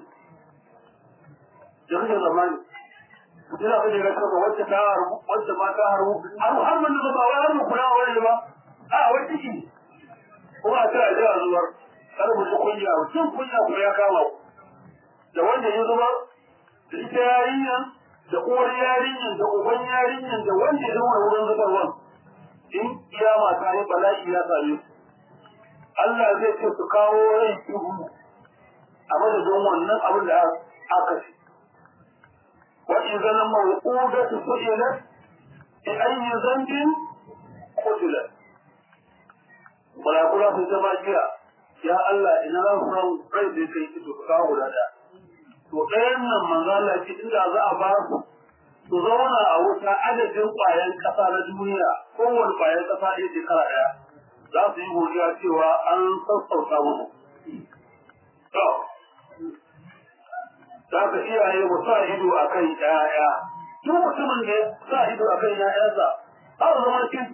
da kake tsammani ina kake ga cewa wacce ta harbu wacce ma ta harbu har har mun da ba wai har mu kula wani ba a wai ciki kuma a tara da zuwar kar mu ji kunya mutum kunya kuma ya kama da wanda ya zubar da ita yarinyan da uwar yarinyan da uban yarinyan da wanda ya zama wurin zubarwan in kiyama ta yi bala'i ya same su Allah zai ce su kawo rai duhu a madadin wannan abin da aka ce wa idan mawqudatu su'ilat bi ayyi dhanbin qutilat malakula su zama jiya ya Allah ina za su san rai da kai ki to kawo guda da to ɗayan nan manzo Allah ce inda za a ba su su zauna a wuta adadin ƙwayan ƙasa na duniya kowane ƙwayan ƙasa ɗaya shekara ɗaya za su yi godiya cewa an sassauta musu. Za ka iyaye mu sa ido a kan ‘ya'ya, duk mutumin da ya sa ido a kan ‘ya'yansa, har zama kin.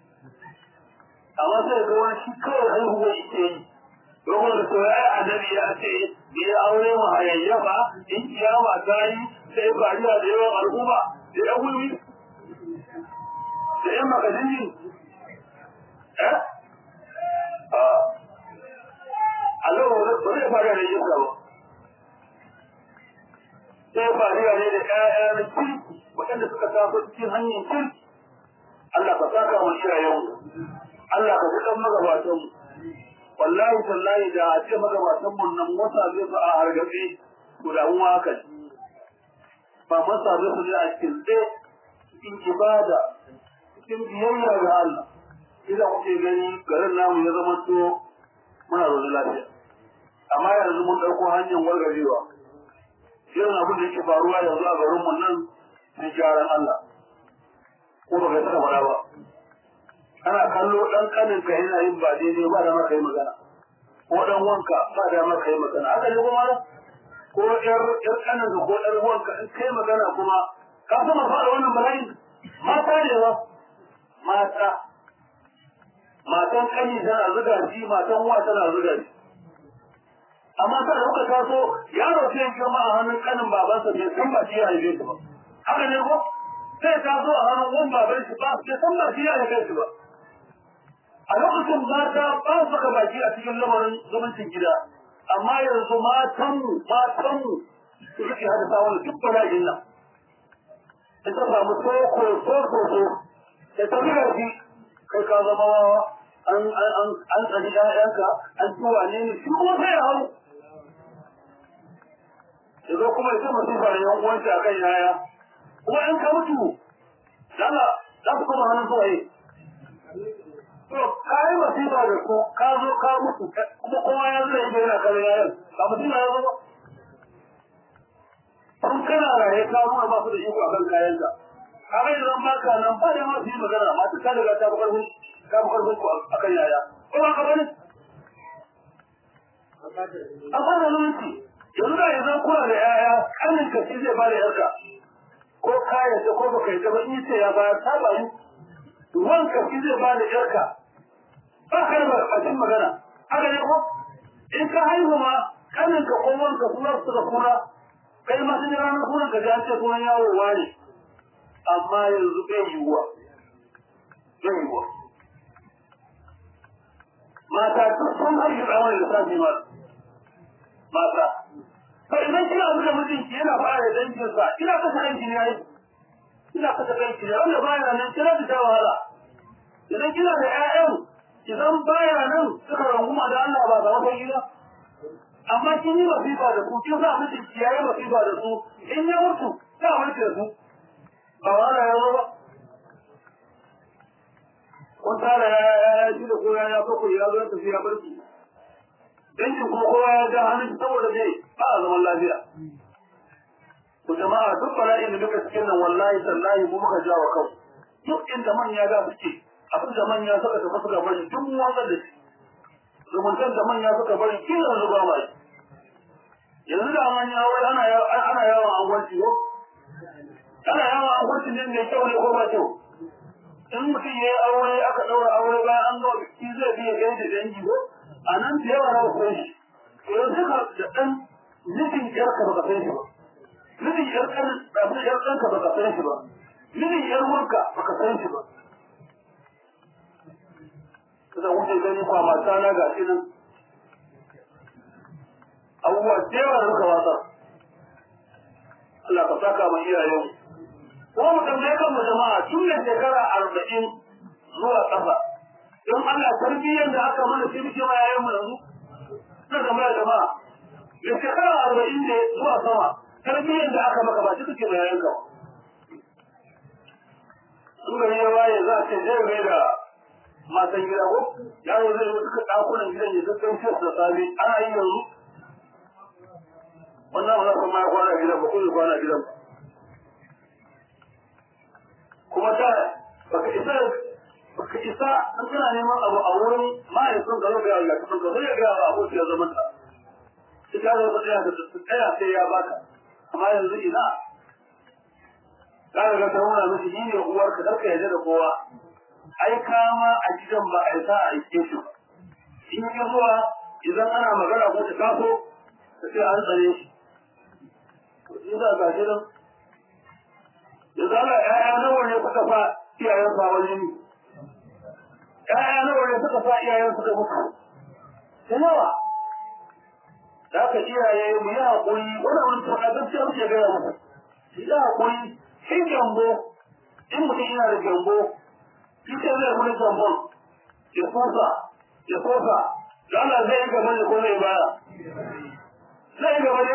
Amma sai ga wani shi kawai haihuwa ike yi. Domin da so ya annabi ya ce, da ya aure mu hayayyafa, in kiyama ta yi, sai fariya da yawan al'umma, da ya gulmi, da ‘yan makadini. Eh? Allah ba zai fara da yin ba. Sai fariya ne da ƴaƴa na kirki waɗanda suka taso cikin hanyar kirki. Allah ka saka wa iyayenmu. Allah ka ji ɗan magabatanmu. Wallahi tallahi da a ce magabatanmu nan wata zai su a hargabe to da mu haka Ba masa zai su ne a cikin tsaye cikin ibada cikin biyayya ga Allah. Idan kuke gani garin namu ya zama to muna zaune lafiya amma yanzu mun ɗauko hanyar wargarewa irin abin da yake faruwa yanzu a garin mu nan sai gyaran Allah ko ba kai saka fara ba ana kallo dan kanin ka yana yin ba daidai ba da maka yi magana ko dan wanka ba da maka yi magana haka ne kuma ko yar yar kanin ka ko yar wanka in kai magana kuma ka sama fara wannan bala'in mata ne ba mata matan kani tana zuga shi matan wa tana zuga shi amma sai kuka taso yaro sai ya kama a hannun kanin babansa bai san ba shi ya haife shi ba haka ne ko sai ta zo a hannun wani baban shi ba bai san ba shi ya haife shi ba a lokacin mata ba su saka baki a cikin lamarin zumuncin gida amma yanzu matanmu matanmu su suke haddasa wani duk bala'in nan in ta samu soko soko so da ta zuga shi kai ka zama wawa an an an tsari ƴaƴanka an ci wane ne shi kuma sai ya hau yanzu kuma ita masifa da yan uwanta akan yaya kuma in ka mutu dala za su kuma hannun zuwaye to ka yi masifa da su ka zo ka mutu kuma kowa ya zai yi yana kare yayan ba mutum ya zo ba kun kana raye ka nuna ba su da iko akan kayanka ka ga idan ba ka nan ba da ma su yi magana masu ka daga ta bukar ta bukar ku akan yaya ko ba ka bane a fara zumunci yanzu da yanzu kuna da yaya kanin ka shi zai ba da yarka ko kayan da ko baka yi gaba in ce ya bayar ta bayu wanka shi zai ba da yarka ba ka da bakin magana haka ne ko in ka haihu ma kanin ka ko wanka suna su da kuna kai ma sun yi ranar sunan ka ji an ce sunan yawo ne amma yanzu bai yiwuwa bai yiwuwa mata duk sun haihu tsawon lissafi ma mata to idan kina buga mijinki yana fara da danginsa ina kasa danki ne ai ina kasa danki ne wanda baya nan kira da ta wahala idan kina da ƴaƴan idan baya nan suka ranguma da Allah ba za ku gida amma kin yi wasifa da su kin sa mijinki yayi wasifa da su in ya mutu za a mutu da su ba wahala ya zo ba kun tara ya ji da ko ya ko ya zo ta fiya barki dangin kuma kowa ya ga hannun saboda zai ba a zaman lafiya ku jama'a duk bala'in da duka cikin nan wallahi tallahi mu muka ja wa kanmu duk inda manya da suke abin da manya suka tafi suka bari duk mu wanda da shi zumuntan da manya suka bari kin yanzu ba mai yanzu da manya wai ana ana yawan angwanci ko ana yawan angwanci ne mai kyau ne ko ba kyau in mutum ya yi aure aka ɗaura aure bayan an zo biki zai biya gaida dangi ko a nan da yawa na san shi yanzu ka da ɗan nufin yarka baka san shi ba nufin yarkan abin yarkanka baka san shi ba nufin yar wanka baka san shi ba kaza wuce gani kwa mata na ga shi nan abubuwa da yawa da muka wasa Allah ka saka mu iyayen ko mu tambaye kan mu jama'a tun da shekara arba'in zuwa ƙasa don Allah tarbiyyar da aka mana shi muke ma yayin mu yanzu na tambaya jama'a da shekara arba'in ne zuwa sama tarbiyyar da aka maka ba shi kake ma yayin ka in gari ya waye za a ce zai mai da matan gida ko yaro zai yi duka ɗakunan gidan ya gaggan shi da safe ana yi yanzu wannan ba za ka ma kwana gidan ba ko ya kwana gidan ba kuma ta baka isa baka isa an kana neman abu a wurin mahaifin ka zai ga kafin ka zai ga abu ya zama ta shi ka zo tsaya da tsaya sai ya baka amma yanzu ina ka ga ta nuna miki ni ne uwar ka karka yadda da kowa ai kama a gidan ba a isa a aike shi ba in yi zuwa idan ana magana ko ta taso ta ce an tsare shi to in za ga gidan yanzu Allah ‘ya'ya nawa ne suka sa iyayen sa wani ne, ‘ya'ya nawa ne suka sa iyayen suka mutu, da yawa, da aka iyaye mu yi haƙuri, wani wani tuka gaskiya muke gaya muku, shi yi haƙuri, shi gyambo, in mutum yana da gyambo, shi ce zai wani gyambon, ya sosa, ya sosa, da Allah zai yi gaba ne ko zai baya. Zai yi gaba ne?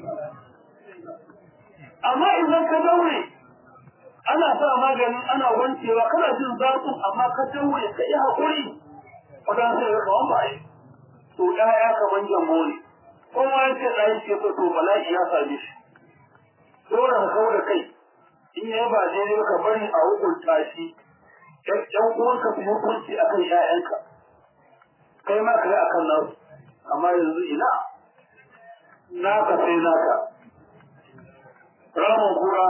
Amma idan ka daure, ana sa magani ana wancewa kana jin zafin amma ka daure ka yi haƙuri wadan sai ga kawan bai to ɗaya kaman jambo ne kowa ya ce ɗaya ce ko to bala'i ya same shi dole ka kawo da kai in ya ba daidai ka bari a hukunta shi ɗan uwanka su hukunci a kan ‘ya'yanka kai ma ka yi a kan nasu amma yanzu ina naka sai naka ramin kura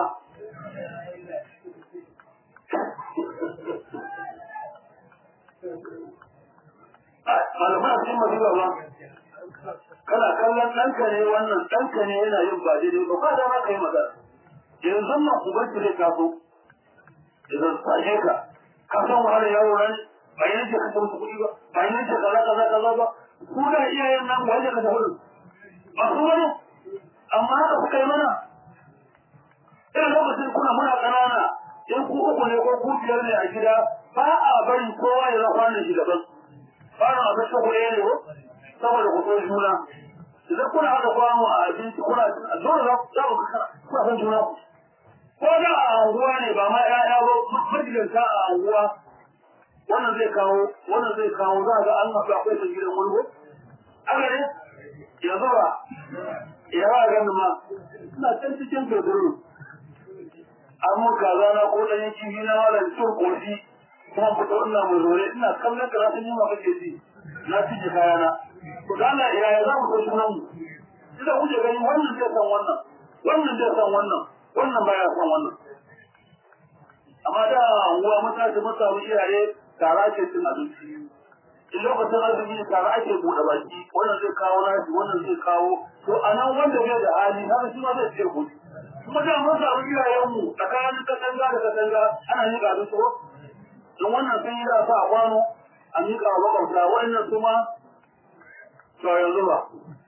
malamai a cikin madina ba kana kallon ɗanka ne wannan ɗanka ne yana yin ba daidai ba ba dama ka yi magana yanzu nan ubanki zai taso idan sashe ka ka san wahala yaro nan ba yi nake kashe musu kuɗi ba ba yi nake kaza kaza kaza ba ku da iyayen nan ba yake kashe kuɗi ba su wani amma haka suka yi mana irin lokacin kuna muna ƙanana in ku uku ne ko ku biyar ne a gida ba a bari kowa ya zafa ne shi daban fara abin ta ku ne ko saboda ku so juna idan kuna haɗa kwano a abinci kuna dole za ku kuna san juna ku ko da a anguwa ne ba ma ƴaƴa ba majalisar a anguwa wannan zai kawo wannan zai kawo za ga an haɗu akwai sun gidan wani ko aka ne yanzu ba ya ba gani ma ina can cikin feduru an mun kaza na ko ɗan yanki biyu na malam cin ƙoshi kuma fito ina mu zore ina kallon ka na san yi ma kake ji na cije kayana to da Allah ya za mu so sunan mu idan kuke gani wannan zai san wannan wannan zai san wannan wannan baya san wannan amma da uwa mutaci mun samu iyaye tara ce cin abinci in lokacin azumi tare ake buɗe baki wannan zai kawo nashi wannan zai kawo to a nan wanda bai da hali haka shi ma zai ce kuɗi kuma da mun samu iyayenmu tsakanin katanga da katanga ana yi ga abinci ko don wannan sun yi da sa a kwano a miƙa wa makwabta wannan su ma to yanzu ba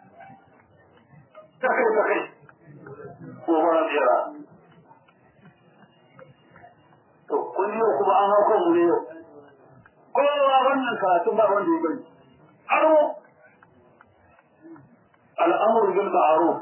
ta kai ta kai ko fara tsira to kun yi kuma an hau kanmu ne yau kowa wannan karatun ba wanda ya bari aro al'amur bil ma'ruf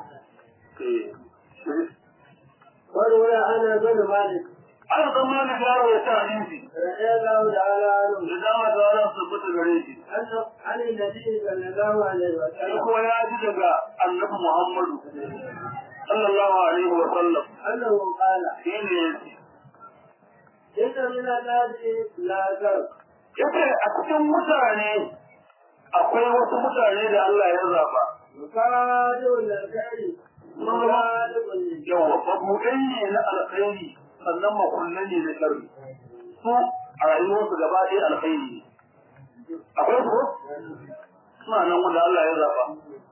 وروي عن بن مالك ana zama da yaro ya ta hadisi رضي الله تعالى عنه da dama da wani tabbata gare shi أنه عن النبي صلى الله عليه shi وسلم kuma ya ji daga annabi Muhammadu sallallahu alaihi wa sallam أنه قال shi ne yace إن من الناس لا ترك yace a cikin mutane akwai wasu mutane da Allah ya zaba مفادع للخير مفادع للشر yawa mabuɗai ne na alkhairi sannan makullai ne na sharri su a rayuwarsu gaba ɗaya alkhairi ne akwai su suna nan wanda Allah ya zaba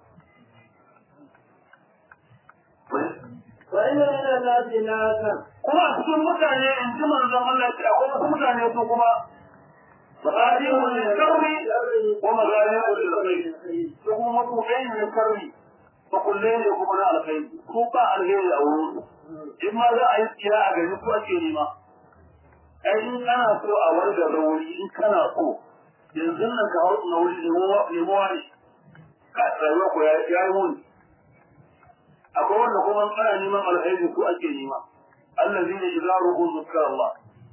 وإن من الناس لا ترك kuma a cikin mutane in ji manzon Allah ce akwai wasu mutane su kuma masalihun lil sharri wa masalihun lil khair su kuma mabuɗai ne na sharri makullai ne kuma na alkhairi su ba alheri a wurin in ma za a yi tsira a gari ko ake nema ai in kana so a warga rauri in kana so yanzu nan ka hau na wuri nemowa ne ka rayuwa ko ya yi muni akwai wanda kuma ana neman alheri ko ake nema allazi ne idza ru'u zikra Allah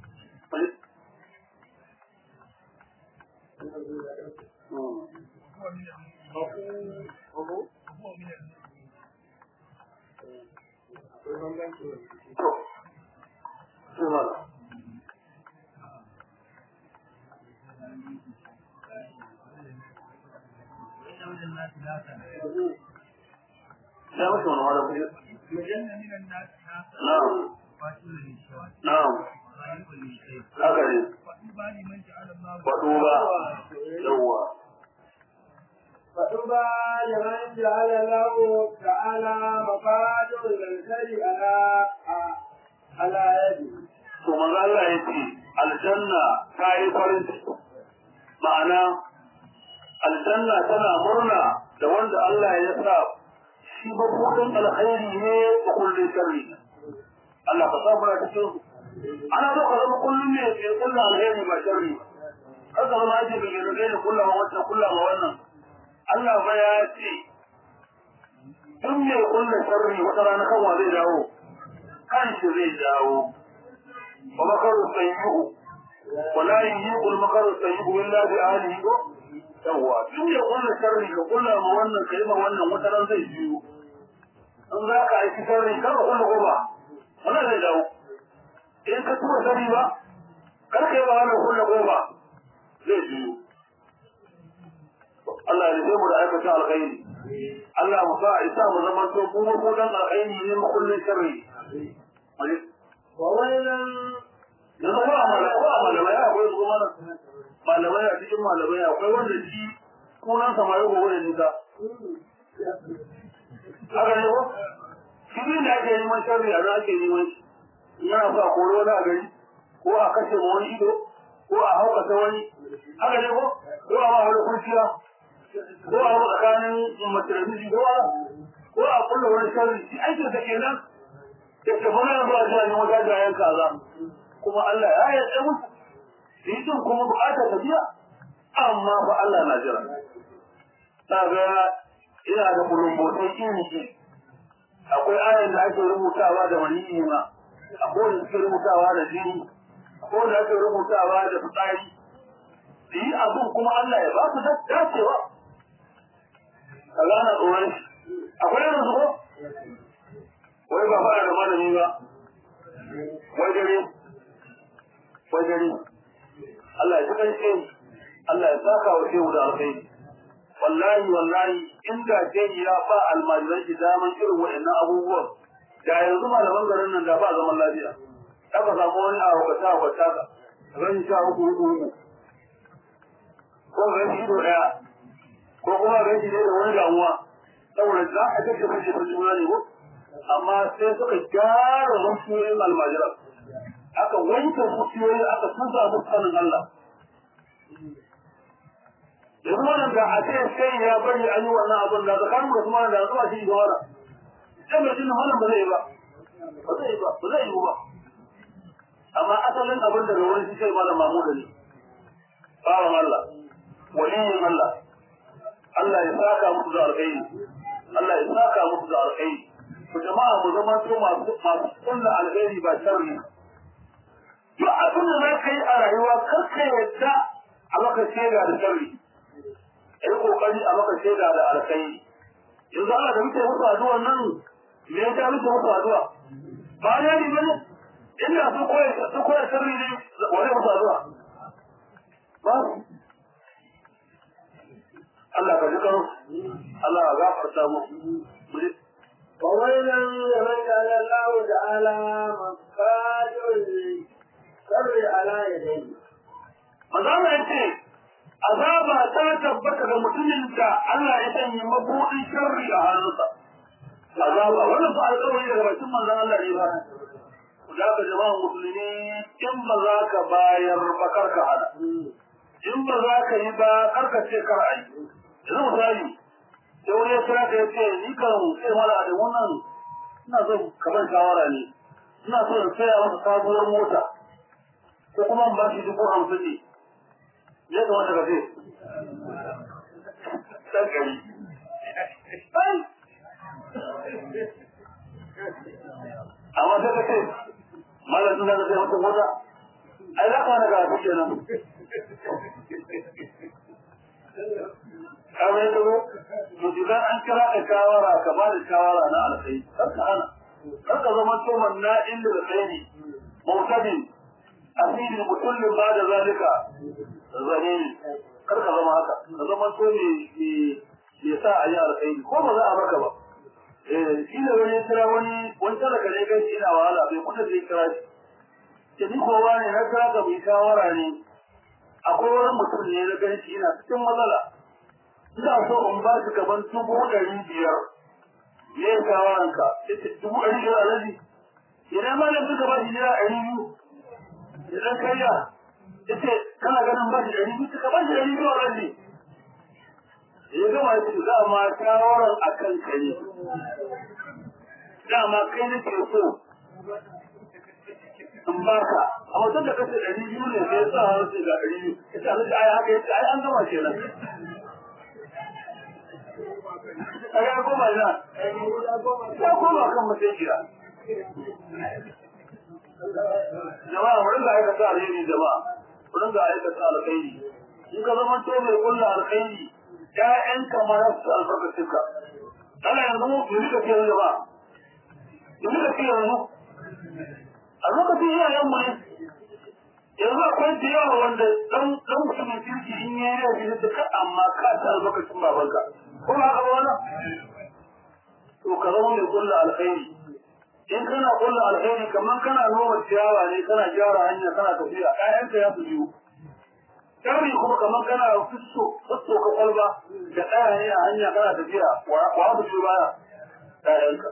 to sai mala ya mutu wani wala kuɗi na'am na'am haka ne faɗo ba yawwa فطوبى لمن جعل الله تعالى مفادع للخير على على يده to manzo Allah ya ce aljanna ta yi farin ciki ma'ana aljanna tana murna da wanda Allah ya sa shi babban alkhairi ne da kullun sharri Allah ka samu na cikin su ana so ka zama kullun ne ke kullun alkhairi ba sharri kar ka zama ake bigin ne da kullama wannan kullama wannan Allah ba ya ce duk mai kullun sharri wata rana kan wa zai dawo kan shi zai dawo ومكر السيء ولا يهيق المكر السيء إلا بأهله yawwa duk ya kulla sharri ka kulla ma wannan ka yi ma wannan wata ran zai biyu in za ka aiki sharri kar ka kulla goma wannan zai dawo in ka tura sharri ba kar ka yi ma wannan kulla goma zai biyu Allah ya rufe mu da aikata alkhairi Allah mu sa isa mu zama to mu mu dan alkhairi ne mu kullun sharri وويلا yanzu ko a malamai ko a malamai akwai su kuma malamai a cikin malamai akwai wanda shi kunan samari gobe da nisa haka ne ko shi ne da ake neman sharri a nan ake neman shi in yana sa koro wani a gari ko a kashe ma wani ido ko a haukata wani haka ne ko ko a ma wani kurciya ko a hau tsakanin mace da miji ko a ko a kulla wani sharri shi aikin sa kenan da ke mana yanzu a jiya ne wata jayen kaza kuma Allah ya yarda musu su yi din kuma bukatar tafiya amma fa Allah na jira ta ga ina da kulumbotai iri iri akwai ayan da ake rubutawa da maniyi ma akwai wanda suke rubutawa da jini akwai wanda ake rubutawa da fitsari su yi abin kuma Allah ya ba su dacewa ka gane tsoron shi akwai irin su ko wai ba fara da malami ba wai dare wai dare Allah ya tukan shi Allah ya saka wa shehu da alkhairi wallahi wallahi inda shehu ya ba almajiran shi daman irin waɗannan abubuwan da yanzu malaman garin nan da ba zaman lafiya aka samu wani a wakata a wakata ka ran sha uku uku uku ko ran shi ido ɗaya ko kuma ran shi da wani damuwa saboda za a kashe kashe ta juna ne ko amma sai suka gyara zuciyoyin almajiran aka wanke zuciyoyi aka tusa musu sanin Allah yanzu wannan da a ce sai ya bari an yi wannan abin da tsakanin da kuma da zuwa shi da wannan sai mai jin wannan ba zai yi ba ba zai yi ba ba zai yi ba amma asalin abin da ga wani shi sai malam mamuda ne bawan Allah waliyin Allah Allah ya saka musu da alkhairi Allah ya saka musu da alkhairi ku jama'a mu zama to masu masu kulla alkhairi ba sharri duk abin da za ka yi a rayuwa kar ka yadda a maka shaida da sharri yi kokari a maka shaida da alkhairi yanzu Allah da muke musu addu'a nan me ya ta muke musu addu'a ba ne ni bane inda su koyi su koyi sirri ne wani musu addu'a ba Allah ka ji karo Allah ya gafarta mu وويلا لمن جعل الله تعالى مقادر الشر على يديه. Mazama ya ce, azaba ta tabbata ga mutumin da Allah ya sanya mabuɗin sharri a hannunsa. Azaba wannan fa alƙawari daga bakin manzon Allah ne ba. Ku da ka jama'a musulmi in ba za ka bayar ba kar ka hada. In ba za ka yi ba kar ka ce kar ai. Yanzu misali, sai wani ya kira ka ya ce ni kan sai mala da wannan ina son ka ban shawara ne. Ina so in saya masa sabuwar mota. Ko kuma in ba shi dubu hamsin ne. ya kamata ka ce ɗan ƙari amma sai ka ce malar suna da sai wata mota ai za ka hana ga su kenan kamar yadda ko to idan an kira ka shawara ka ba da shawara na alkai kar ka hana kar ka zama toman na inda da kai ne mautadin asiri mutullin ba da zalika zane ne kar ka zama haka ka zama to ne me sa a yi alkhairi ko ba za a baka ba eh shi ne wani kira wani wani talaka ne kai ina wahala bai kuɗa zai kira shi ke ni kowa ne na kira ka mai shawara ne akwai wani mutum ne na gani shi ina cikin matsala ina so in ba shi gaban dubu ɗari biyar me ya shawaranka yace dubu ɗari biyar alaji idan ma da suka ba shi naira ɗari biyu idan kariya yace kana ganin ba shi ɗari biyu ka ba shi ɗari biyu a rabi ya gama ya ce dama shawarar a kan ka ne dama kai nake so in baka a mutum da kace ɗari biyu ne sai sa har sai ga ɗari biyu ita alaji ai haka yace ai an gama kenan ai ya koma ina ya koma kan masaikiya jama'a mu ringa aikata alheri jama'a mu ringa aikata alkhairi in ka zama to mai kulla alkhairi ƴaƴan kamar su albarkacin ka ana yanzu mu yi ka kiyar jama'a yi ka kiyar yanzu a lokacin iyayen mu ne yanzu akwai da yawa wanda dan dan mutumin kirki in ya yi da ka amma ka ta albarkacin babanka ko ba ka ba wannan to ka zama mai kulla alkhairi in kana kulla alheri kamar kana noma ciyawa ne kana gyara hanya kana tafiya ƴaƴanka ya su biyu sharri kuma kamar kana fusso fusso ka kwalba da ɗaya ne a hanya kana tafiya wa abu biyu baya ƴaƴanka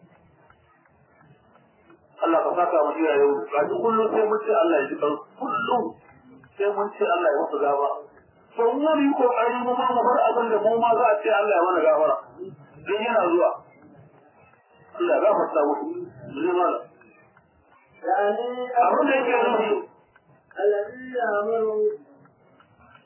Allah ka saka mu iyaye ga shi kullum sai mun ce Allah ya ji kan kullum sai mun ce Allah ya masa gaba to mu yi kokari mu ma mu bar abin da mu ma za a ce Allah ya mana gafara dan yana zuwa Allah ya gafarta musu zai mala يعني abin da yake nufi الذي يأمر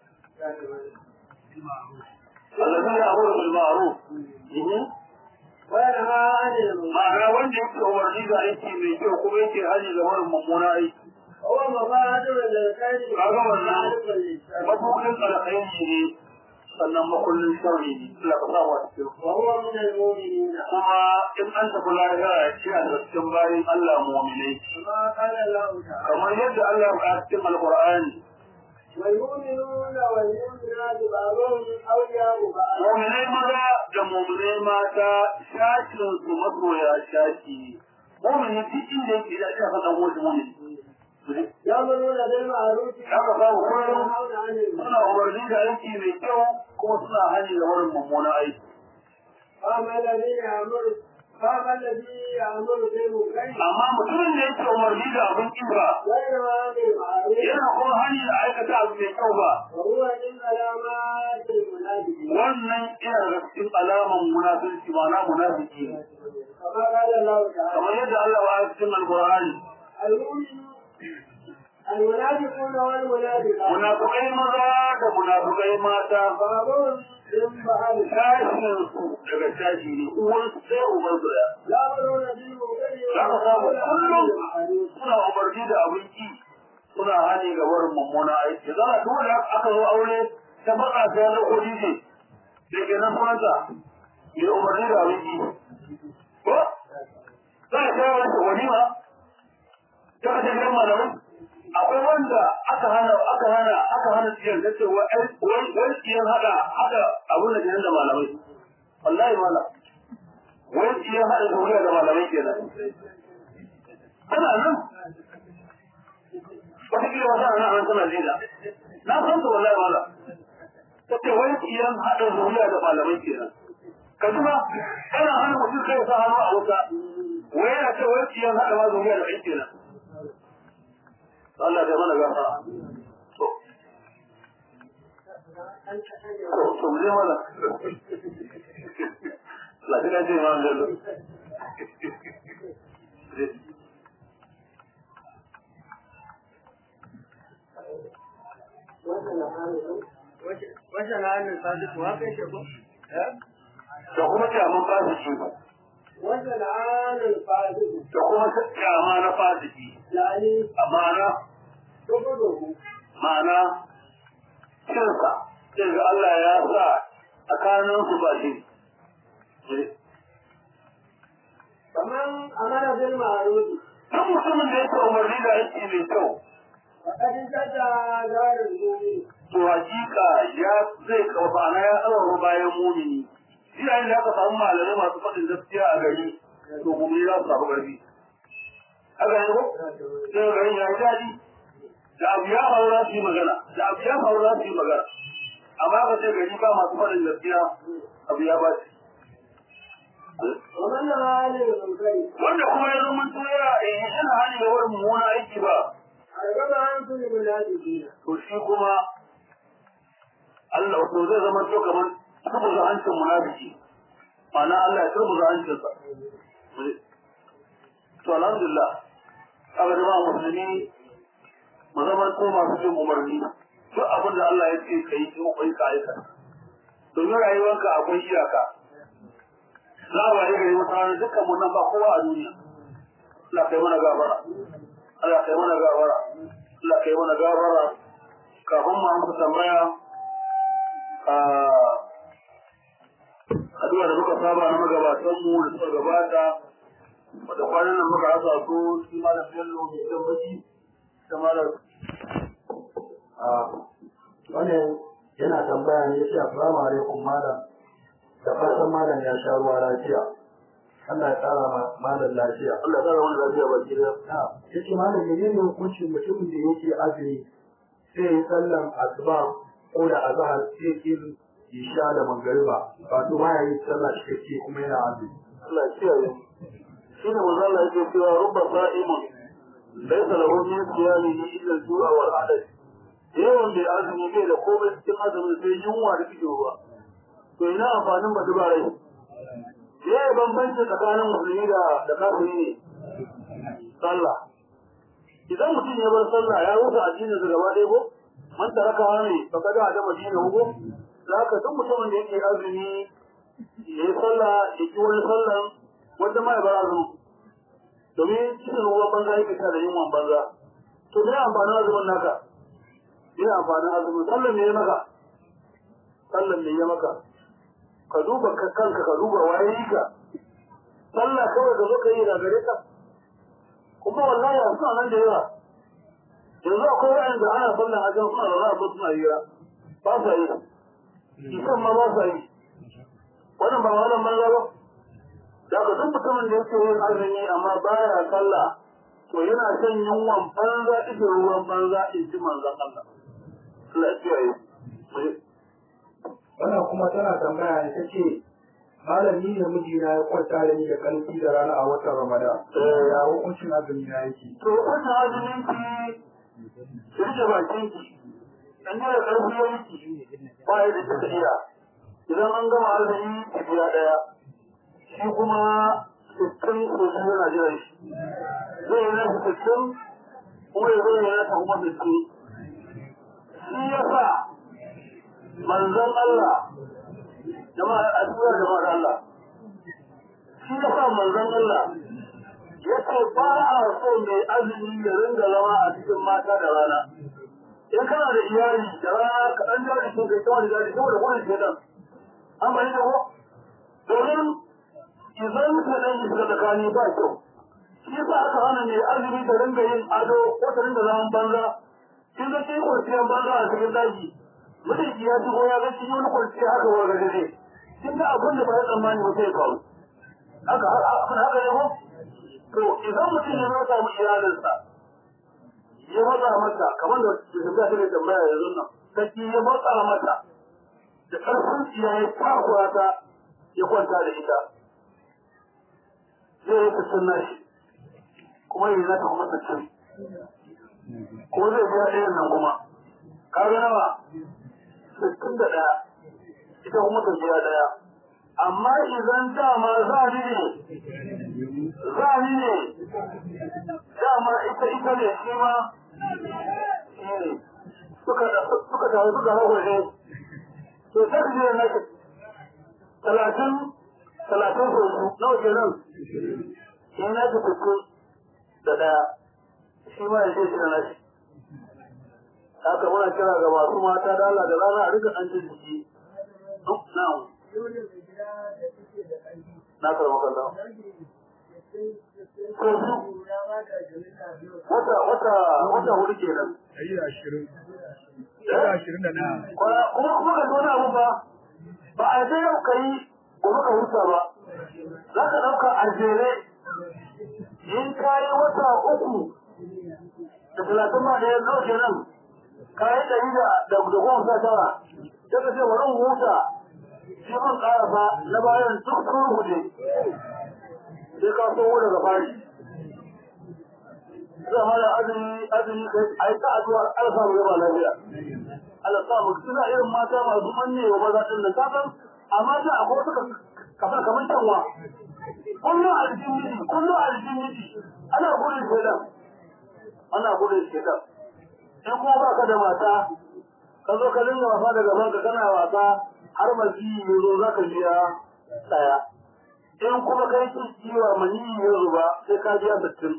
الذين يأمرون بالمعروف وينهى عن المنكر ma'ana wanda yake umarni da aiki mai kyau kuma yake hali da wani mummuna aiki هو مبادر للخير kaga wannan ومعرف للشر mabukin alkhairi ne sannan makullin sharri ne Allah ka samu a cikin وهو من المؤمنين kuma in an tafi lahira ya ce a cikin bayan Allah mu'minai كما قال الله تعالى kamar yadda Allah ya faɗa cikin alqur'ani والمؤمنون والمؤمنات بعضهم أولياء بعض mu'minai maza da mu'minai mata shakin su masoya shaki mu'mini duk inda yake da aka faɗa wani mu'mini يأمرون بالمعروف haka babu kullum وينهون عن المنكر suna umarni da aiki mai kyau kuma suna hani da wurin mummunan aiki فأما الذي يأمر فأما الذي يأمر بالمنكر amma mutumin da yake umarni da abin kibra وينهى عن المعروف yana kuma hani da aikata abu mai kyau ba وهو من علامات المنافقين wannan yana da cikin alaman munafiki ma'ana munafiki ne كما قال الله تعالى kamar yadda Allah ya cikin alqur'ani المؤمن المنافقون والمنافقات munafikai maza da munafikai mata بعضهم من بعض sashin su daga sashi ne uwan su sai uban su da يأمرون بالمنكر za ka samu وينهون عن kullum المعروف suna umarni da abin ki suna hani ga wurin mummunan aiki za a duk da aka zo aure ta faɗa ta wani kodi ne da ke nan sunanta mai umarni da abin ki ko za a ta wani walima ta kashe gidan malamai akwai wanda aka hana aka hana aka hana ciyar da ce wai wai ciyar hada hada abun da kenan da malamai wallahi mala wai ciyar hada zuriya da malamai kenan ana nan wata kila wata ana nan tana jina na san ta wallahi mala ta ce wai ciyar hada zuriya da malamai kenan ka kuma kana hana mutum kai sa hannu a wuta wai yana ce wai ciyar hada ma zuriya da kai kenan Allah ya mana gafara. To, to, to mu je mana. Lafiya ce ma Bello. Wajen hannun sadiku haka yake ko? Da kuma kyaman fasiki. Wajen hannun sadiku Da kuma kyama na fasiki. yani Amana, tukudu ma'ana, cinsa. Sai ga Allah ya sa tsakaninsu ba shi. kaman amara bil ma'ruf Duk mutumin da yake umarni da aiki mai kyau, faqad jada darul mu'min to hakika ya zai kafana ya tsawaro bayan mumini shi yayin da aka samu malamai masu faɗin gaskiya a gari to mumini za su samu ƙarfi haka ne ko sai garin ya yi daɗi da abu ya faru za su yi magana da abu ya faru za su yi magana amma ka ce gari ba masu faɗin gaskiya abu ya baci wa man nahana lil munkari wanda kuma ya zama tuya yana hali da wurin mummuna aiki ba argaba an kulli munafiqina to shi kuma Allah wato zai zama to kamar turbuza hancin munafiki ma'ana Allah ya turbuza hancinsa to alhamdulillah kaga jama'a musulmi mu zama ko masu jin umarni duk abin da Allah ya ce ka yi ko kai ka aikata domin rayuwarka akwai iyaka za a waye gari wata rana dukkan mu nan ba kowa a duniya Allah kai mana gafara Allah kai mana gafara Allah kai mana gafara kafin mu amsa tambaya a addu'a da muka saba na magabatan mu da suka gabata wata kwanan nan muka rasa su shi malam Bello mai jan baki da malam wannan yana tambaya ne yace assalamu alaikum malam da fatan malam ya sha ruwa lafiya Allah ya tsara ma malam lafiya Allah ya tsara wani lafiya baki da na yace malam menene hukuncin mutumin da yake azumi sai ya sallan asuba ko da azhar sai ya isha da magariba wato ba ya yi sallah cikakke kuma yana azumi Allah ya kiyaye shi ne manzo Allah yake cewa rubba sa'imun laysa lahu min siyamihi illa al-ju'a wal 'adad yawan da azumi bai da komai cikin azumin sai yunwa da kike ruwa to ina amfanin batu ba rai ya yi bambanci tsakanin musulmi da da kafiri ne sallah idan mutum ya bar sallah ya rusa addinin sa gaba ɗaya ko man taraka ne fa kada da madina ko zaka duk mutumin da yake azumi ya yi sallah ya ki wani sallan wanda ma ya bar azumin domin cikin ruwan banza yake sa da yunwan banza to me amfanin azumin naka me amfanin azumin sallan ne ya maka sallan ne ya maka ka duba kanka ka duba waye yi ka sallah kawai ka zo ka yi da gare ka kuma wallahi a suna nan da yawa yanzu akwai wa'anda ana sallan ajiyar suna da za a suna hira ba sa yi isan ma ba sa yi wannan ba wannan banza ba da ka duk mutumin da yake yin azumi amma baya sallah to yana shan yunwan banza ita ruwan banza in ji manzon Allah Allah ya kiyaye wannan kuma tana tambaya ne ta ce malami ne mijina ya kwanta da ni da ƙarfi da rana a watan ramadan ya hukuncin azumi na yake to wannan azumin ki ki rike bakin ki dan da karfi ya miki ba ya da kika iya idan an gama azumi ki biya daya shi kuma sittin ko shi yana jiran shi zai yi na sittin kuma ya zai yana ta kuma sittin shi ya sa manzon Allah jama'a a cikin jama'ar Allah shi ya sa manzon Allah ya ce ba a so mai azumi ya ringa zama a cikin mata da rana in kana da iyali da rana ka ɗan jari sun kai kawai da jari saboda gudun shedan an bari da ko domin idan ka ɗan yi shiga tsakani ba kyau shi sa aka hana mai azumi ta ringa yin ado ko ta ringa zaman banza kin ga kin kwanciyar banza a cikin daji mutum ya shigo ya ga kin yi wani kwanciya haka wa gaje kin ga abin da ba ya tsammani ba sai ya faru haka haka haka ne ko to idan mutum ya zama samu iyalinsa ya matsa mata kamar da shugaba ta tambaya yanzu nan saki ya matsa mata da ƙarfin tsiya ya takura ta ya kwanta da ita zai yi sassan nashi kuma yi zata kuma sassan ko zai biya ɗayan nan kuma kaga nawa sittin da ɗaya ita kuma ta biya ɗaya amma idan dama za ni ne za ni ne dama ita ita ne shi ma suka suka taru suka hau ne to sai ka je na talatin talatin ko su nawa kenan shi na ka fito da daya shi ma ya ce shi na nashi haka muna kira ga masu mata da Allah da rana a rika an jin jiki na'am na karɓar kallon wata wata wata hudu kenan ɗari da ashirin ɗari da ashirin da ɗaya kuma kuma ka wani abu ba ba a dai yau ka yi gobe ka huta ba za ka ɗauka a jere in ka yi wata uku da talatin ma ɗaya nawa kenan ka yi ɗari da da goma sha tara sai ka ce bari in huta shi man ƙarasa na bayan duk sun rubuce sai ka so daga fari zai hana azumi azumi a yi ta addu'ar Allah samu gaba lafiya Allah samu suna irin mata masu manne wa maza din nan kasan amma da akwai suka kafa kamar canwa kullum a jikin miji kullum a jikin miji ana gudun shedan ana gudun shedan in kuma ba ka da mata ka zo ka dinga wasa da gaban ka kana wasa har mazi ya zo za ka biya ɗaya in kuma kai kin ciwa mani ya zuba sai ka biya sittin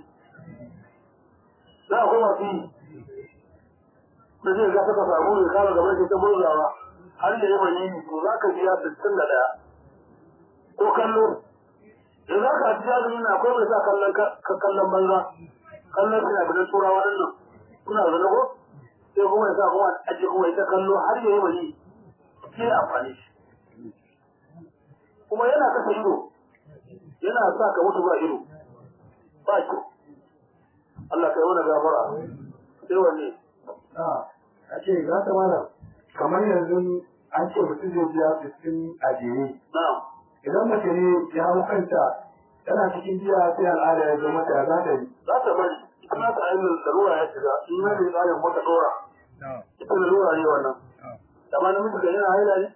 za a kuma fi da zai ga saka samu ne kama gaban shi ta murzawa har ya yi mani to za ka biya sittin da ɗaya ko kallo da za ka ci jazumi na akwai mai sa kallon kallon banza kallon suna bidan turawa ɗin nan suna zane ko sai kuma ya sa kuma aje kuma ita kallo har ya yi mani sai amfani shi kuma yana kasa ido yana sa ka mutu ba ido ba ki Allah kai mana gafara sai wanne a ce za ta mana kamar yanzu an ce mutum zai biya sittin a jere na'am idan mace ne ya hau kanta tana cikin biya sai al'ada ya zo mata ya za ta yi za ta bari ita ta ainihin larura ya shiga in na da tsarin mota dora ita larura ne wannan amma namiji da yana haila ne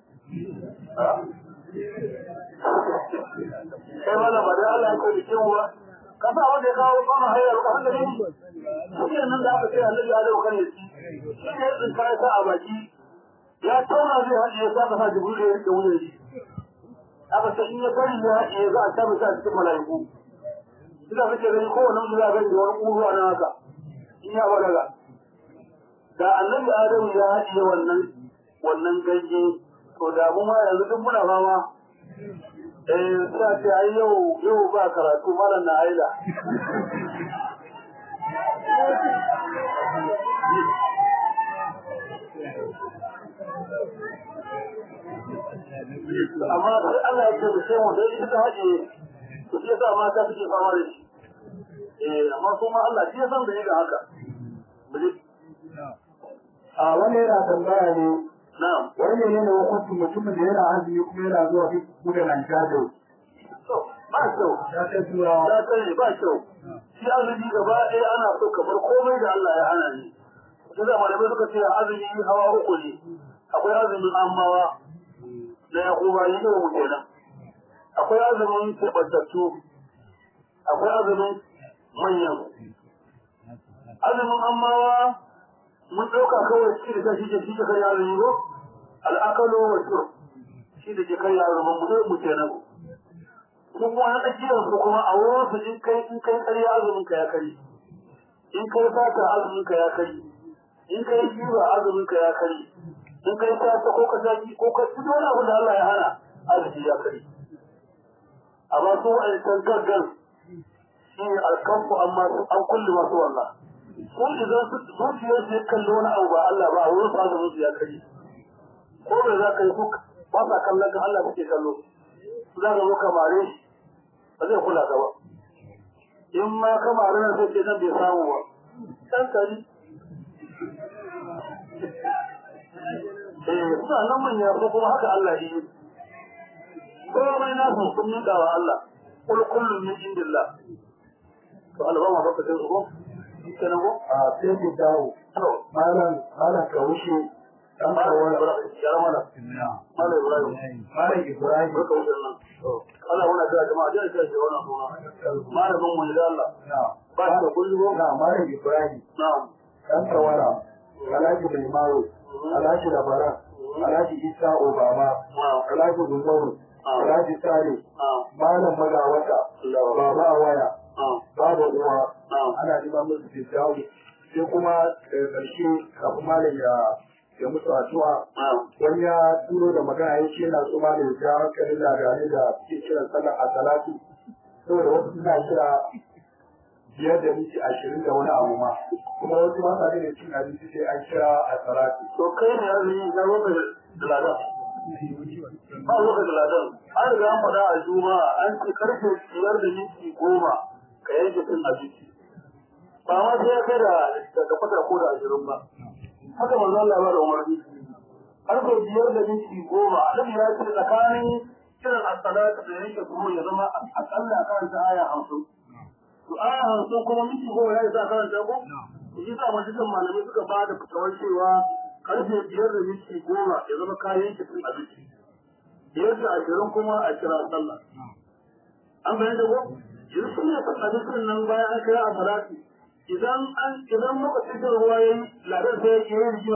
kai mana ba dai Allah ya kai bikin ba ka sa wanda ya kawo kama haila ba hanga ne shi nan da aka ce annabi ya dauka ne shi shi ne din kai sa a baki ya tauna zai haɗe ya saka sa jibril ya rike wuyan shi aka ce in ya bari ya haɗe za a tabi sa cikin mala'iku ina kake gani kowane mutum za a gani da wani ƙuruwa na haka in ya balaga da annabi adamu ya haɗe wannan wannan ganye to da mu ma yanzu duk muna fama eh sai ce ai yau yau ba karatu malam na aila amma sai Allah ya ce mu sai mu dai ita haɗe to shi yasa mata suke fama da shi eh amma kuma Allah shi ya san da yake haka a wani yana tambaya ne na'am wani ne ne hukuncin mutumin da yana azumi kuma yana zuwa buga nan gado to ba kyau ya ta turawa ya sani ba kyau shi azumi gaba ɗaya ana so kamar komai da Allah ya hana ni shi da malamai suka ce azumi hawa uku ne akwai azumin amawa na yakuba yi ne mu kenan akwai azumin keɓantattu akwai azumin manyan azumin amawa mun ɗauka kawai shi da shi da shi da kai azumi ko al'akalo wa shur shi da ke kai azumin mu ne mu kenan kuma wani tsakiyar su kuma a wurin su in kai in kai ƙarya azumin ka ya kari in kai fata azumin ka ya kari in kai jiwa azumin ka ya kari in kai fata ko ka saki ko ka ci wani abu da Allah ya hana azumi ya kari amma su wa'ancan gaggan shi ne alkanfu amma su an kulle masu wallah su idan su zuciyar su ya kalli wani abu ba Allah ba a wurin su azumin su ya kari ko bai za ka yi su ba sa kallon ka Allah suke kallo su za ka zo kamare shi ba zai kula ka ba in ma kamare nan sai ce nan bai samu ba dan kari eh suna nan manya ko kuma haka Allah ya yi komai na su sun miƙa wa Allah kul kullum min indillah to Allah ba baka sai ko kenan ko a sai ku dawo to malam malam ka wuce dan malam kawai Ibrahim ya ramana malam Ibrahim malam Ibrahim barka wuce nan Allah muna da jama'a da ta ce wannan suna malamin mu da Allah na ba shi da kullu ko na malam Ibrahim na'am dan kawara Alhaji Mai Maro Alhaji Labara Alhaji Isa Obama na'am Alhaji Umaru Alhaji Sale na'am Malam Magawata Baba Awaya na'am Baba Uwa na'am ana neman musu fitawo sai kuma daga ƙarshe kafin malam ya ya musu addu'a na'am wani ya turo da magana ya ce yana so malam ya ja hankalin labarai da suke kiran sallar a salatu saboda wasu suna kira biyar da minti ashirin da wani abu ma kuma wasu ba sa da cin abinci sai an kira a salatu to kai ne azumi na roƙa da ladan ba roƙa da ladan an riga an faɗa a juma'a an ce karfe biyar da minti goma ka yanke cin abinci ba ma sai ya kai da daga fata ko da ashirin ba haka manzo Allah ba da umarni karfe biyar da minti goma annabi ya ce tsakanin kiran as-salatu da yanke kuma ya zama akalla kan ta aya hamsin to aya hamsin kuma minti goma ya isa karanta ko shi sa majalisar malamai suka ba da fitawar cewa karfe biyar da minti goma ya zama kayan cin abinci biyar da ashirin kuma a kira sallah an bayan da ko yanzu sun yi cin abincin nan bayan an kira a salati idan an idan lokacin da ruwa ya yi ladan sai ya yi rigima